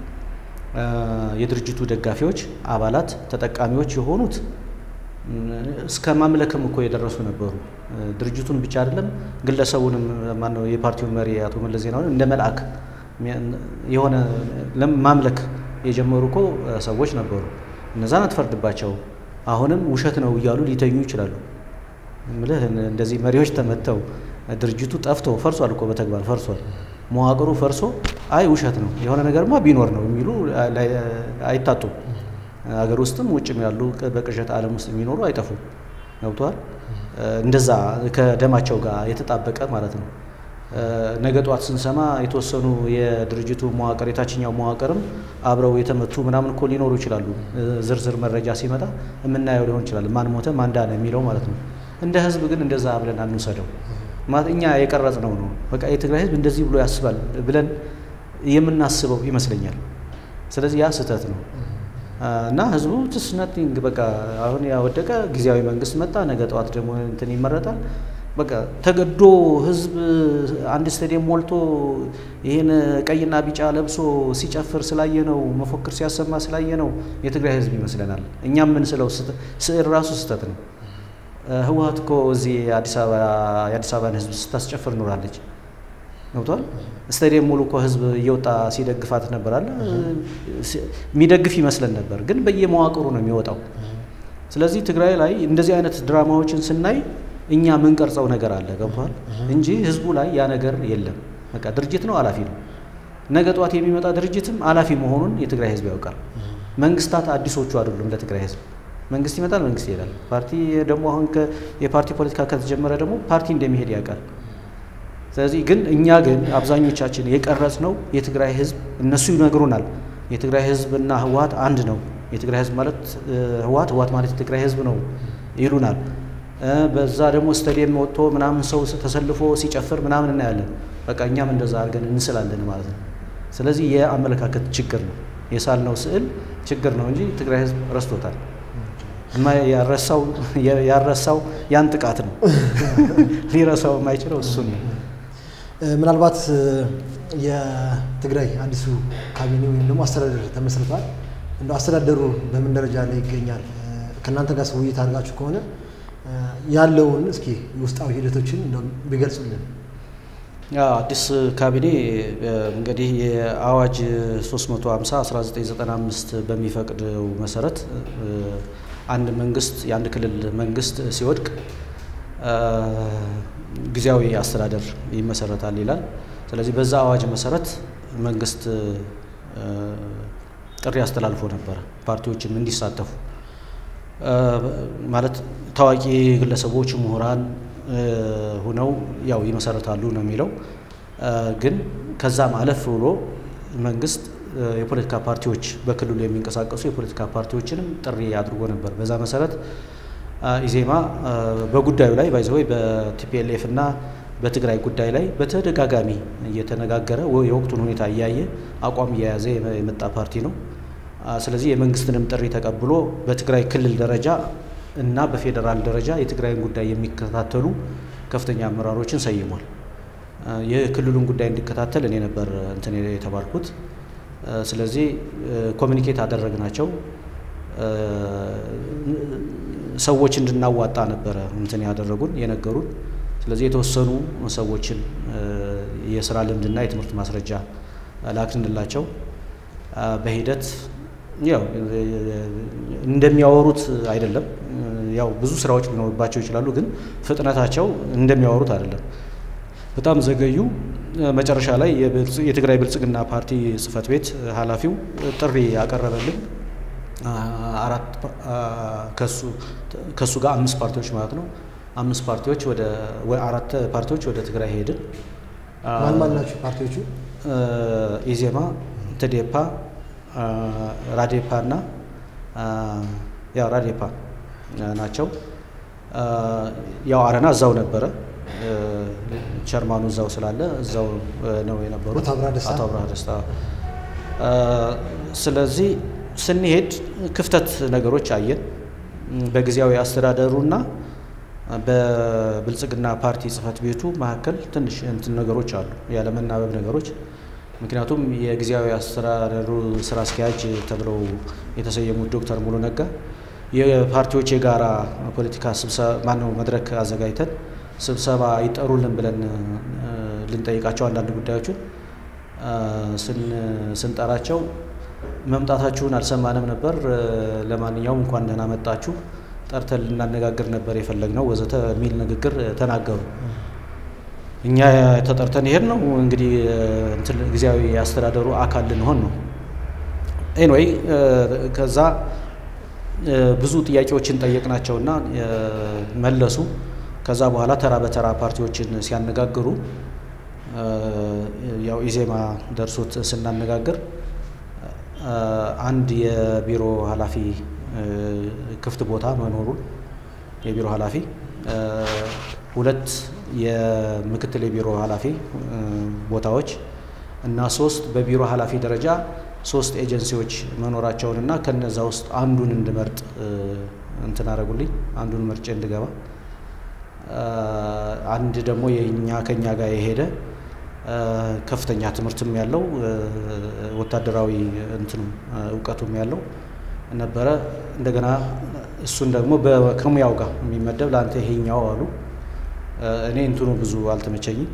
የድርጅቱ ደጋፊዎች አባላት ተጠቃሚዎች የሆኑት እስከ ማምለክም እኮ የደረሱ ነበሩ። ድርጅቱን ብቻ አይደለም ግለሰቡንም ማነው የፓርቲውን መሪ አቶ መለስ ዜናዊን እንደ መልአክ የሆነ ማምለክ የጀመሩ እኮ ሰዎች ነበሩ። እነዛን አትፈርድባቸው። አሁንም ውሸት ነው እያሉ ሊተኙ ይችላሉ። ምልህ እንደዚህ መሪዎች ተመተው ድርጅቱ ጠፍቶ ፈርሷል እኮ በተግባር ፈርሷል። መዋቅሩ ፈርሶ አይ ውሸት ነው የሆነ ነገርማ ቢኖር ነው የሚሉ አይታጡም። ሀገር ውስጥም ውጭም ያሉ በቅዠት ዓለም ውስጥ የሚኖሩ አይጠፉም። ገብተዋል። እንደዛ ከደማቸው ጋር የተጣበቀ ማለት ነው። ነገ ጠዋት ስንሰማ የተወሰኑ የድርጅቱ መዋቅር የታችኛው መዋቅርም አብረው የተመቱ ምናምን እኮ ሊኖሩ ይችላሉ። ዝርዝር መረጃ ሲመጣ የምናየው ሊሆን ይችላል። ማን ሞተ ማን ዳነ የሚለው ማለት ነው። እንደ ህዝብ ግን እንደዛ ብለን አንውሰደው። ማለት እኛ የቀረጽ ነው ነው በቃ የትግራይ ህዝብ እንደዚህ ብሎ ያስባል ብለን የምናስበው ይመስለኛል። ስለዚህ ያ ስህተት ነው እና ህዝቡ ትስ ነቲንግ በቃ አሁን ያወደቀ ጊዜያዊ መንግስት መጣ፣ ነገ ጠዋት ደግሞ እንትን ይመረጣል በቃ ተገዶ ህዝብ አንድ ስታዲየም ሞልቶ ይህን ቀይና ቢጫ ለብሶ ሲጨፍር ስላየ ነው መፎክር ሲያሰማ ስላየ ነው የትግራይ ህዝብ ይመስለናል። እኛ የምንስለው ስዕል ራሱ ስህተት ነው። ህወሓት እኮ እዚህ የአዲስ አበባን ህዝብ ስታስጨፍር ኖራለች። ገብቷል። ስታዲየም ሙሉ እኮ ህዝብ እየወጣ ሲደግፋት ነበር አለ የሚደግፍ ይመስለን ነበር፣ ግን በየመዋቅሩ ነው የሚወጣው። ስለዚህ ትግራይ ላይ እንደዚህ አይነት ድራማዎችን ስናይ እኛ የምንቀርጸው ነገር አለ ገብቷል እንጂ ህዝቡ ላይ ያ ነገር የለም። በቃ ድርጅት ነው ኃላፊ ነው። ነገ ጠዋት የሚመጣ ድርጅትም ኃላፊ መሆኑን የትግራይ ህዝብ ያውቃል። መንግስታት አዲሶቹ አይደሉም ለትግራይ ህዝብ። መንግስት ይመጣል፣ መንግስት ይሄዳል። ፓርቲ ደግሞ አሁን የፓርቲ ፖለቲካ ከተጀመረ ደግሞ ፓርቲ እንደሚሄድ ያውቃል። ስለዚህ ግን እኛ ግን አብዛኞቻችን የቀረጽ ነው የትግራይ ህዝብ እነሱ ይነግሩናል። የትግራይ ህዝብና ህወሓት አንድ ነው። የትግራይ ህዝብ ማለት ህወሓት፣ ህወሓት ማለት የትግራይ ህዝብ ነው ይሉናል። በዛ ደግሞ ስታዲየም ወጥቶ ምናምን ሰው ተሰልፎ ሲጨፍር ምናምን እናያለን። በቃ እኛም እንደዛ አድርገን እንስላለን ማለት ነው። ስለዚህ የአመለካከት ችግር ነው የሳልነው ስዕል ችግር ነው እንጂ ትግራይ ህዝብ ረስቶታል። ያረሳው ያን ጥቃት ነው። ሊረሳው የማይችለው እሱን ነው። ምናልባት የትግራይ አዲሱ ካቢኔ ወይም ደግሞ አስተዳደር ተመስርቷል። እንደ አስተዳደሩ በምን ደረጃ ላይ ይገኛል? ከእናንተ ጋር ውይይት አድርጋችሁ ከሆነ ያለውን እስኪ ውስጣዊ ሂደቶችን ቢገልጹልን። አዲስ ካቢኔ እንግዲህ የአዋጅ 350 1995 በሚፈቅደው መሰረት አንድ መንግስት የአንድ ክልል መንግስት ሲወድቅ ጊዜያዊ አስተዳደር ይመሰረታል ይላል። ስለዚህ በዛ አዋጅ መሰረት መንግስት ጥሪ አስተላልፎ ነበረ ፓርቲዎችም እንዲሳተፉ ማለት ታዋቂ ግለሰቦች፣ ምሁራን ሁነው ያው ይመሰረታሉ ነው የሚለው። ግን ከዛም አለፍ ብሎ መንግስት የፖለቲካ ፓርቲዎች በክልሉ የሚንቀሳቀሱ የፖለቲካ ፓርቲዎችንም ጥሪ አድርጎ ነበር። በዛ መሰረት ኢዜማ በጉዳዩ ላይ ባይዘወይ በቲፒኤልኤፍ እና በትግራይ ጉዳይ ላይ በተደጋጋሚ እየተነጋገረ የወቅቱን ሁኔታ እያየ አቋም እየያዘ የመጣ ፓርቲ ነው። ስለዚህ የመንግስትንም ጥሪ ተቀብሎ በትግራይ ክልል ደረጃ እና በፌዴራል ደረጃ የትግራይን ጉዳይ የሚከታተሉ ከፍተኛ አመራሮችን ሰይሟል። የክልሉን ጉዳይ እንዲከታተል እኔ ነበር እንትን የተባልኩት። ስለዚህ ኮሚኒኬት አደረግናቸው። ሰዎች እንድናዋጣ ነበረ እንትን ያደረጉን የነገሩን። ስለዚህ የተወሰኑ ሰዎችን የስራ ልምድና የትምህርት ማስረጃ ላክንላቸው። በሂደት ያው እንደሚያወሩት አይደለም። ያው ብዙ ስራዎች ሊኖርባቸው ይችላሉ፣ ግን ፍጥነታቸው እንደሚያወሩት አይደለም። በጣም ዘገዩ። መጨረሻ ላይ የትግራይ ብልጽግና ፓርቲ ጽህፈት ቤት ኃላፊው ጥሪ ያቀረበልን አራት ከሱ ጋር አምስት ፓርቲዎች ማለት ነው። አምስት ፓርቲዎች ወደ አራት ፓርቲዎች ወደ ትግራይ ሄድን። ማን ማን ናቸው ፓርቲዎቹ? ኢዜማ፣ ትዴፓ፣ ራዴፓ እና ያው ራዴፓ ናቸው። ያው አረና እዛው ነበረ። ቸርማኑ እዛው ስላለ እዛው ነው የነበሩት አቶ አብርሃ ደስታ። ስለዚህ ስንሄድ ክፍተት ነገሮች አየን። በጊዜያዊ አስተዳደሩና በብልጽግና ፓርቲ ጽህፈት ቤቱ መካከል ትንሽ እንትን ነገሮች አሉ፣ ያለመናበብ ነገሮች። ምክንያቱም የጊዜያዊ አስተዳደሩ ስራ አስኪያጅ ተብለው የተሰየሙት ዶክተር ሙሉ ነጋ የፓርቲዎች የጋራ ፖለቲካ ስብሰባ ማነው መድረክ አዘጋጅተን ስብሰባ ይጠሩልን ብለን ልንጠይቃቸው አንዳንድ ጉዳዮችን ስንጠራቸው መምጣታችሁን አልሰማንም ነበር፣ ለማንኛውም እንኳን ደህና መጣችሁ፣ ጠርተን ልናነጋግር ነበር የፈለግነው ወዘተ የሚል ንግግር ተናገሩ። እኛ ተጠርተን ይሄድ ነው እንግዲህ ጊዜያዊ አስተዳደሩ አካል ልንሆን ነው። ኤንወይ ከዛ ብዙ ጥያቄዎችን ጠየቅናቸውና መለሱ። ከዛ በኋላ ተራ በተራ ፓርቲዎችን ሲያነጋግሩ ያው ኢዜማ ደርሶት ስናነጋግር አንድ የቢሮ ኃላፊ ክፍት ቦታ መኖሩን የቢሮ ኃላፊ ሁለት የምክትል የቢሮ ኃላፊ ቦታዎች እና ሶስት በቢሮ ኃላፊ ደረጃ ሶስት ኤጀንሲዎች መኖራቸውን እና ከነዛ ውስጥ አንዱን እንድመርጥ እንትን አደረጉልኝ። አንዱን መርጬ እንድገባ አንድ ደግሞ የኛ ከኛ ጋር የሄደ ከፍተኛ ትምህርትም ያለው ወታደራዊ እንትኑ እውቀቱም ያለው ነበረ። እንደገና እሱን ደግሞ ከሙያው ጋር የሚመደብ ለአንተ ይሄኛው አሉ። እኔ እንትኑ ብዙ አልተመቸኝም።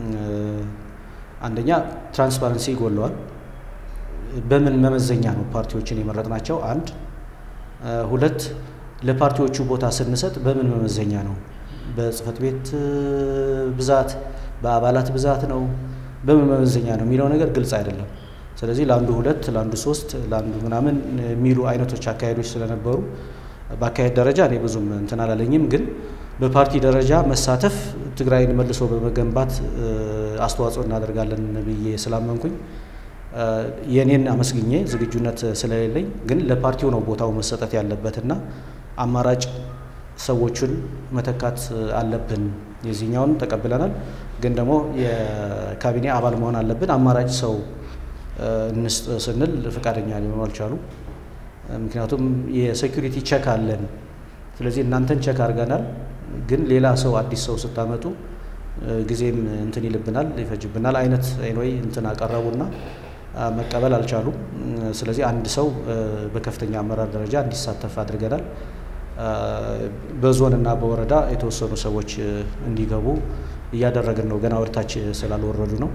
አንደኛ ትራንስፓረንሲ ይጎለዋል። በምን መመዘኛ ነው ፓርቲዎችን የመረጥናቸው? አንድ ሁለት ለፓርቲዎቹ ቦታ ስንሰጥ በምን መመዘኛ ነው? በጽህፈት ቤት ብዛት፣ በአባላት ብዛት ነው? በምን መመዘኛ ነው የሚለው ነገር ግልጽ አይደለም። ስለዚህ ለአንዱ ሁለት፣ ለአንዱ ሶስት፣ ለአንዱ ምናምን የሚሉ አይነቶች አካሄዶች ስለነበሩ በአካሄድ ደረጃ እኔ ብዙም እንትን አላለኝም። ግን በፓርቲ ደረጃ መሳተፍ ትግራይን መልሶ በመገንባት አስተዋጽኦ እናደርጋለን ብዬ ስላመንኩኝ የእኔን አመስግኜ ዝግጁነት ስለሌለኝ ግን ለፓርቲው ነው ቦታው መሰጠት ያለበትና አማራጭ ሰዎችን መተካት አለብን። የዚህኛውን ተቀብለናል፣ ግን ደግሞ የካቢኔ አባል መሆን አለብን። አማራጭ ሰው እንስጥ ስንል ፈቃደኛ ሊሆኑ አልቻሉ። ምክንያቱም የሴኩሪቲ ቸክ አለን፣ ስለዚህ እናንተን ቸክ አድርገናል፣ ግን ሌላ ሰው አዲስ ሰው ስታመጡ ጊዜም እንትን ይልብናል፣ ይፈጅብናል አይነት ወይ እንትን አቀረቡና መቀበል አልቻሉም። ስለዚህ አንድ ሰው በከፍተኛ አመራር ደረጃ እንዲሳተፍ አድርገናል። በዞን እና በወረዳ የተወሰኑ ሰዎች እንዲገቡ እያደረግን ነው። ገና ወደታች ስላልወረዱ ነው።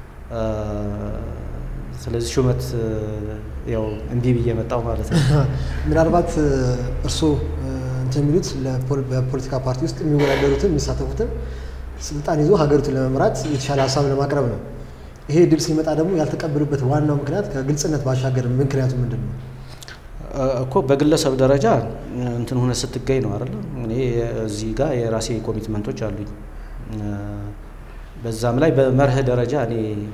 ስለዚህ ሹመት ያው እምቢ ብዬ መጣው ማለት ነው። ምናልባት እርስዎ እንትን የሚሉት በፖለቲካ ፓርቲ ውስጥ የሚወዳደሩትን የሚሳተፉትን ስልጣን ይዞ ሀገሪቱን ለመምራት የተሻለ ሀሳብ ለማቅረብ ነው። ይሄ ድል ሲመጣ ደግሞ ያልተቀበሉበት ዋናው ምክንያት ከግልጽነት ባሻገር ምክንያቱ ምንድን ነው? እኮ በግለሰብ ደረጃ እንትን ሆነ ስትገኝ ነው አይደለ? እኔ እዚህ ጋር የራሴ ኮሚትመንቶች አሉኝ። በዛም ላይ በመርህ ደረጃ እኔ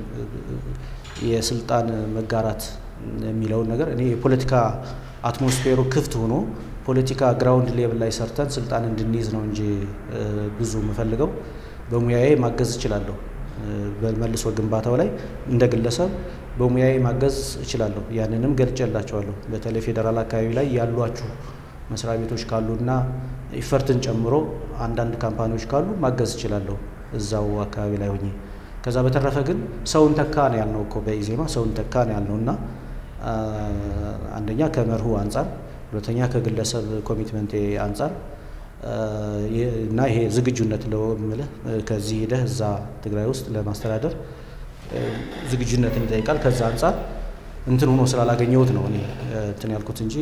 የስልጣን መጋራት የሚለውን ነገር እኔ የፖለቲካ አትሞስፌሩ ክፍት ሆኖ ፖለቲካ ግራውንድ ሌቭል ላይ ሰርተን ስልጣን እንድንይዝ ነው እንጂ ብዙ የምፈልገው በሙያዬ ማገዝ እችላለሁ። በመልሶ ግንባታው ላይ እንደ ግለሰብ በሙያዬ ማገዝ እችላለሁ። ያንንም ገልጬላቸዋለሁ። በተለይ ፌዴራል አካባቢ ላይ ያሏችሁ መስሪያ ቤቶች ካሉና ኢፈርትን ጨምሮ አንዳንድ ካምፓኒዎች ካሉ ማገዝ እችላለሁ እዛው አካባቢ ላይ ሆኜ። ከዛ በተረፈ ግን ሰውን ተካ ነው ያልነው እኮ በኢዜማ ሰውን ተካ ነው ያልነው እና አንደኛ ከመርሁ አንጻር፣ ሁለተኛ ከግለሰብ ኮሚትመንቴ አንጻር እና ይሄ ዝግጁነት ለምልህ ከዚህ ሂደህ እዛ ትግራይ ውስጥ ለማስተዳደር ዝግጁነትን ይጠይቃል። ከዛ አንጻር እንትን ሆኖ ስላላገኘሁት ነው እኔ እንትን ያልኩት እንጂ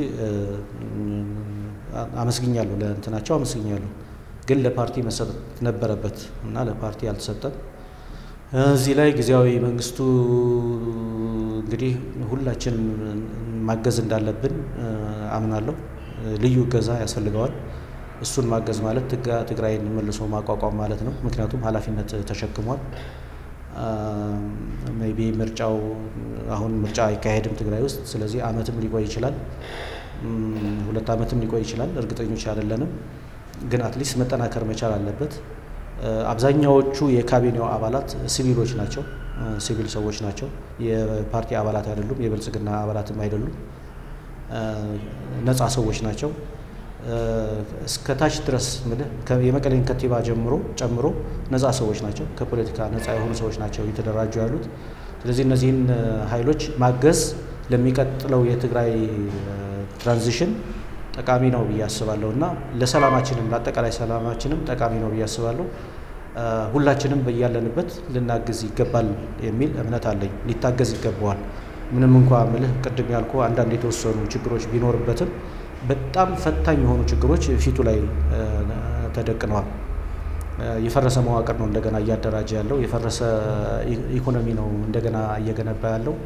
አመስግኛለሁ፣ ለእንትናቸው አመስግኛለሁ። ግን ለፓርቲ መሰጠት ነበረበት እና ለፓርቲ አልተሰጠም። እዚህ ላይ ጊዜያዊ መንግስቱ እንግዲህ ሁላችንም ማገዝ እንዳለብን አምናለሁ። ልዩ እገዛ ያስፈልገዋል። እሱን ማገዝ ማለት ትግራይን መልሶ ማቋቋም ማለት ነው። ምክንያቱም ኃላፊነት ተሸክሟል። ሜይ ቢ ምርጫው አሁን ምርጫ አይካሄድም ትግራይ ውስጥ። ስለዚህ አመትም ሊቆይ ይችላል፣ ሁለት አመትም ሊቆይ ይችላል። እርግጠኞች አይደለንም፣ ግን አትሊስት መጠናከር መቻል አለበት። አብዛኛዎቹ የካቢኔው አባላት ሲቪሎች ናቸው፣ ሲቪል ሰዎች ናቸው። የፓርቲ አባላት አይደሉም፣ የብልጽግና አባላትም አይደሉም። ነፃ ሰዎች ናቸው። እስከ ታች ድረስ የመቀሌን ከንቲባ ጀምሮ ጨምሮ ነፃ ሰዎች ናቸው። ከፖለቲካ ነፃ የሆኑ ሰዎች ናቸው እየተደራጁ ያሉት። ስለዚህ እነዚህን ኃይሎች ማገዝ ለሚቀጥለው የትግራይ ትራንዚሽን ጠቃሚ ነው ብዬ አስባለሁ እና ለሰላማችንም ለአጠቃላይ ሰላማችንም ጠቃሚ ነው ብዬ አስባለሁ። ሁላችንም በያለንበት ልናግዝ ይገባል የሚል እምነት አለኝ። ሊታገዝ ይገባዋል። ምንም እንኳ ምልህ ቅድም ያልኩ አንዳንድ የተወሰኑ ችግሮች ቢኖርበትም በጣም ፈታኝ የሆኑ ችግሮች ፊቱ ላይ ተደቅነዋል። የፈረሰ መዋቅር ነው እንደገና እያደራጀ ያለው። የፈረሰ ኢኮኖሚ ነው እንደገና እየገነባ ያለው።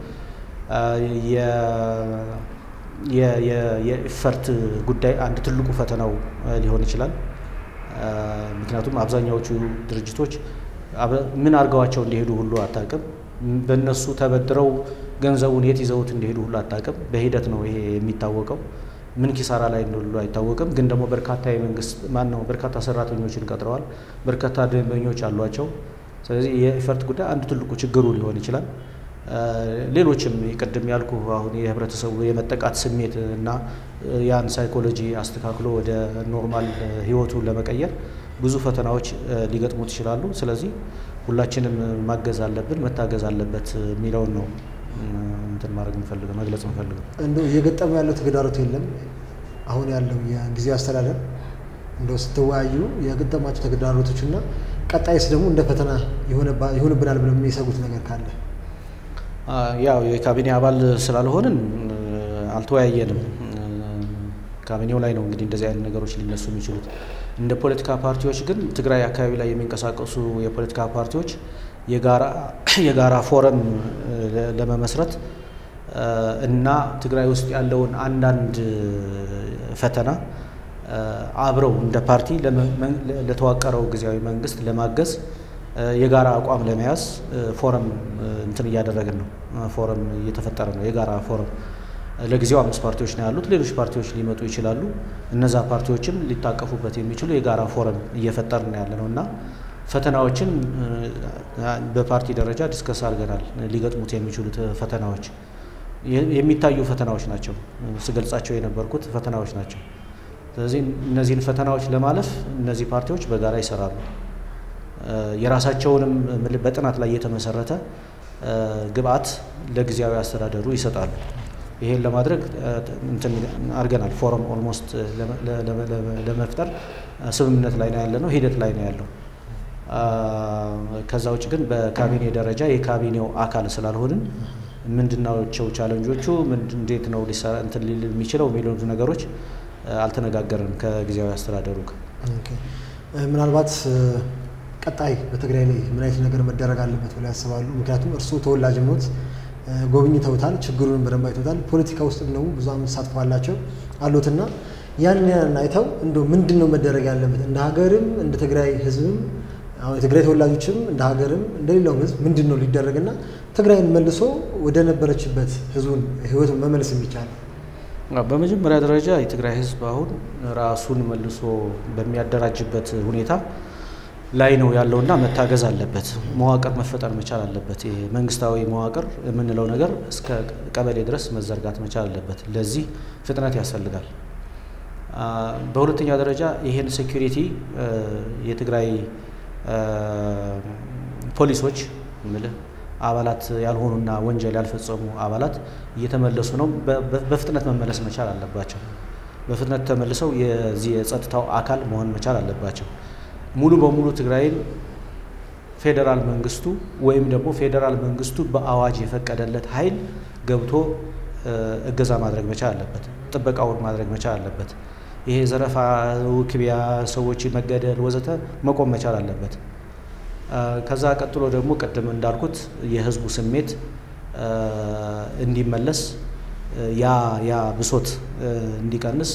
የኢፈርት ጉዳይ አንድ ትልቁ ፈተናው ሊሆን ይችላል። ምክንያቱም አብዛኛዎቹ ድርጅቶች ምን አድርገዋቸው እንደሄዱ ሁሉ አታውቅም። በእነሱ ተበድረው ገንዘቡን የት ይዘውት እንደሄዱ ሁሉ አታውቅም። በሂደት ነው ይሄ የሚታወቀው። ምን ኪሳራ ላይ እንደሉ አይታወቅም። ግን ደግሞ በርካታ የመንግስት ማን ነው በርካታ ሰራተኞችን ቀጥረዋል። በርካታ ደንበኞች አሏቸው። ስለዚህ የኢፈርት ጉዳይ አንዱ ትልቁ ችግሩ ሊሆን ይችላል። ሌሎችም ቅድም ያልኩ አሁን የህብረተሰቡ የመጠቃት ስሜት እና ያን ሳይኮሎጂ አስተካክሎ ወደ ኖርማል ህይወቱ ለመቀየር ብዙ ፈተናዎች ሊገጥሙት ይችላሉ። ስለዚህ ሁላችንም ማገዝ አለብን፣ መታገዝ አለበት የሚለውን ነው እንትን ማድረግ የምፈልገው መግለጽ የምፈልገው። እንደው እየገጠመ ያለው ተግዳሮት የለም? አሁን ያለው የጊዜያዊ አስተዳደር እንደው ስትወያዩ የገጠማቸው ተግዳሮቶች እና ቀጣይስ ደግሞ እንደ ፈተና ይሆንብናል ብለው የሚሰጉት ነገር ካለ? ያው የካቢኔ አባል ስላልሆንን አልተወያየንም። ካቢኔው ላይ ነው እንግዲህ እንደዚህ አይነት ነገሮች ሊነሱ የሚችሉት። እንደ ፖለቲካ ፓርቲዎች ግን ትግራይ አካባቢ ላይ የሚንቀሳቀሱ የፖለቲካ ፓርቲዎች የጋራ ፎረም ለመመስረት እና ትግራይ ውስጥ ያለውን አንዳንድ ፈተና አብረው እንደ ፓርቲ ለተዋቀረው ጊዜያዊ መንግስት ለማገዝ የጋራ አቋም ለመያዝ ፎረም እንትን እያደረግን ነው። ፎረም እየተፈጠረ ነው። የጋራ ፎረም ለጊዜው አምስት ፓርቲዎች ነው ያሉት። ሌሎች ፓርቲዎች ሊመጡ ይችላሉ። እነዛ ፓርቲዎችም ሊታቀፉበት የሚችሉ የጋራ ፎረም እየፈጠርን ያለ ነው እና ፈተናዎችን በፓርቲ ደረጃ ዲስከስ አድርገናል። ሊገጥሙት የሚችሉት ፈተናዎች የሚታዩ ፈተናዎች ናቸው። ስገልጻቸው የነበርኩት ፈተናዎች ናቸው። ስለዚህ እነዚህን ፈተናዎች ለማለፍ እነዚህ ፓርቲዎች በጋራ ይሰራሉ። የራሳቸውንም በጥናት ላይ የተመሰረተ ግብአት ለጊዜያዊ አስተዳደሩ ይሰጣሉ። ይሄን ለማድረግ እንትን አድርገናል። ፎረም ኦልሞስት ለመፍጠር ስምምነት ላይ ነው ያለ ነው፣ ሂደት ላይ ነው ያለው። ከዛ ውጭ ግን በካቢኔ ደረጃ የካቢኔው አካል ስላልሆንን ምንድናቸው ቻለንጆቹ፣ እንዴት ነው ሊሰራ እንትን ሊል የሚችለው የሚሉት ነገሮች አልተነጋገርንም ከጊዜያዊ አስተዳደሩ ጋር። ምናልባት ቀጣይ በትግራይ ላይ ምን አይነት ነገር መደረግ አለበት ብለው ያስባሉ? ምክንያቱም እርስዎ ተወላጅ ኖት፣ ጎብኝተውታል፣ ችግሩን በደንብ አይተውታል። ፖለቲካ ውስጥም ደግሞ ብዙ ዓመት ተሳትፎ አላቸው አሉትና ያን ያን አይተው እንደ ምንድን ነው መደረግ ያለበት እንደ ሀገርም እንደ ትግራይ ሕዝብም አሁን የትግራይ ተወላጆችም እንደ ሀገርም እንደ ሌላውም ሕዝብ ምንድን ነው ሊደረግና ትግራይን መልሶ ወደ ነበረችበት ሕዝቡን ህይወት መመለስ የሚቻለው? በመጀመሪያ ደረጃ የትግራይ ህዝብ አሁን ራሱን መልሶ በሚያደራጅበት ሁኔታ ላይ ነው ያለውና መታገዝ አለበት። መዋቅር መፈጠር መቻል አለበት። ይሄ መንግስታዊ መዋቅር የምንለው ነገር እስከ ቀበሌ ድረስ መዘርጋት መቻል አለበት። ለዚህ ፍጥነት ያስፈልጋል። በሁለተኛ ደረጃ ይሄን ሴኩሪቲ የትግራይ ፖሊሶች ምልህ አባላት ያልሆኑና ወንጀል ያልፈጸሙ አባላት እየተመለሱ ነው። በፍጥነት መመለስ መቻል አለባቸው። በፍጥነት ተመልሰው የዚህ የጸጥታው አካል መሆን መቻል አለባቸው። ሙሉ በሙሉ ትግራይን ፌዴራል መንግስቱ ወይም ደግሞ ፌዴራል መንግስቱ በአዋጅ የፈቀደለት ኃይል ገብቶ እገዛ ማድረግ መቻል አለበት። ጥበቃውን ማድረግ መቻል አለበት። ይሄ ዘረፋ፣ ውክቢያ፣ ሰዎች መገደል ወዘተ መቆም መቻል አለበት። ከዛ ቀጥሎ ደግሞ ቅድም እንዳልኩት የህዝቡ ስሜት እንዲመለስ ያ ያ ብሶት እንዲቀንስ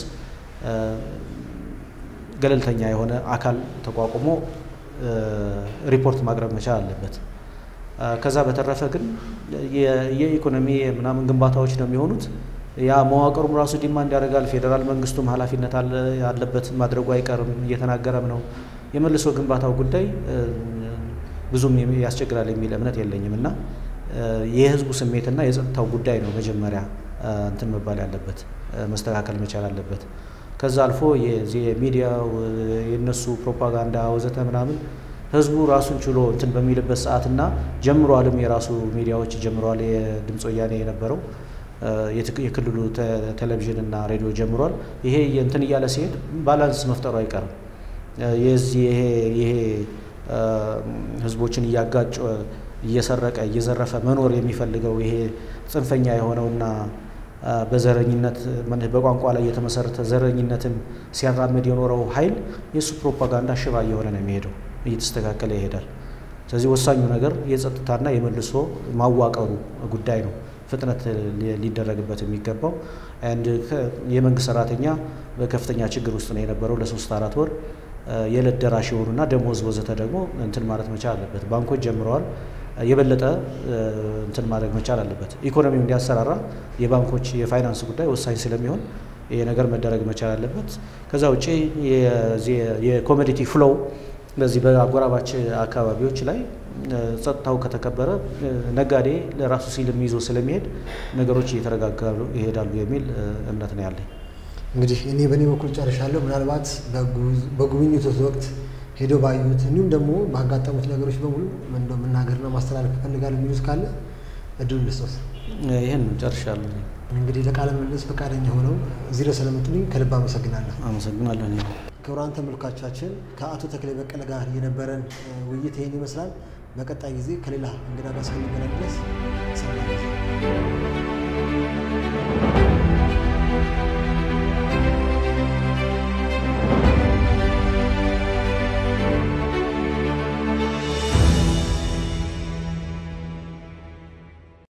ገለልተኛ የሆነ አካል ተቋቁሞ ሪፖርት ማቅረብ መቻል አለበት። ከዛ በተረፈ ግን የኢኮኖሚ ምናምን ግንባታዎች ነው የሚሆኑት። ያ መዋቅሩም ራሱ ዲማንድ ያደርጋል። ፌዴራል መንግስቱም ኃላፊነት አለበት ማድረጉ አይቀርም፣ እየተናገረም ነው። የመልሶ ግንባታው ጉዳይ ብዙም ያስቸግራል የሚል እምነት የለኝም እና የህዝቡ ስሜትና የጸጥታው ጉዳይ ነው መጀመሪያ እንትን መባል ያለበት መስተካከል መቻል አለበት። ከዛ አልፎ የሚዲያው የነሱ ፕሮፓጋንዳ ወዘተ ምናምን ህዝቡ ራሱን ችሎ እንትን በሚልበት ሰዓትና ጀምሯልም የራሱ ሚዲያዎች ጀምረዋል። የድምፅ ወያኔ የነበረው የክልሉ ቴሌቪዥን እና ሬዲዮ ጀምሯል። ይሄ እንትን እያለ ሲሄድ ባላንስ መፍጠሩ አይቀርም። የዚህ ይሄ ይሄ ህዝቦችን እያጋጨ እየሰረቀ እየዘረፈ መኖር የሚፈልገው ይሄ ጽንፈኛ የሆነውና በዘረኝነት በቋንቋ ላይ የተመሰረተ ዘረኝነትን ሲያራምድ የኖረው ኃይል የእሱ ፕሮፓጋንዳ ሽባ እየሆነ ነው የሚሄደው፣ እየተስተካከለ ይሄዳል። ስለዚህ ወሳኙ ነገር የጸጥታና የመልሶ ማዋቀሩ ጉዳይ ነው ፍጥነት ሊደረግበት የሚገባው። አንድ የመንግስት ሰራተኛ በከፍተኛ ችግር ውስጥ ነው የነበረው ለሶስት አራት ወር የዕለት ደራሽ የሆኑና ደሞዝ ወዘተ ደግሞ እንትን ማለት መቻል አለበት። ባንኮች ጀምረዋል። የበለጠ እንትን ማድረግ መቻል አለበት። ኢኮኖሚው እንዲያሰራራ የባንኮች የፋይናንስ ጉዳይ ወሳኝ ስለሚሆን ይሄ ነገር መደረግ መቻል አለበት። ከዛ ውጭ የኮሞዲቲ ፍሎው በዚህ በአጎራባች አካባቢዎች ላይ ጸጥታው ከተከበረ ነጋዴ ለራሱ ሲልም ይዞ ስለሚሄድ ነገሮች እየተረጋጋሉ ይሄዳሉ የሚል እምነት ነው ያለኝ። እንግዲህ እኔ በእኔ በኩል ጨርሻለሁ። ምናልባት በጉብኝቱ ወቅት ሄደው ባዩት እንዲሁም ደግሞ ባጋጠሙት ነገሮች በሙሉ እንደው መናገርና ማስተላለፍ ይፈልጋሉ የሚሉት ካለ እድሉ ልስጦት። ይህን ጨርሻለሁ። እንግዲህ ለቃለ ምልልስ ፈቃደኛ ሆነው እዚህ ድረስ ስለመጡልኝ ከልብ አመሰግናለሁ። አመሰግናለሁ። ክቡራን ተመልካቾቻችን ከአቶ ተክሌ በቀለ ጋር የነበረን ውይይት ይህን ይመስላል። በቀጣይ ጊዜ ከሌላ እንግዳ ጋር እስክንገናኝ ድረስ ሰላም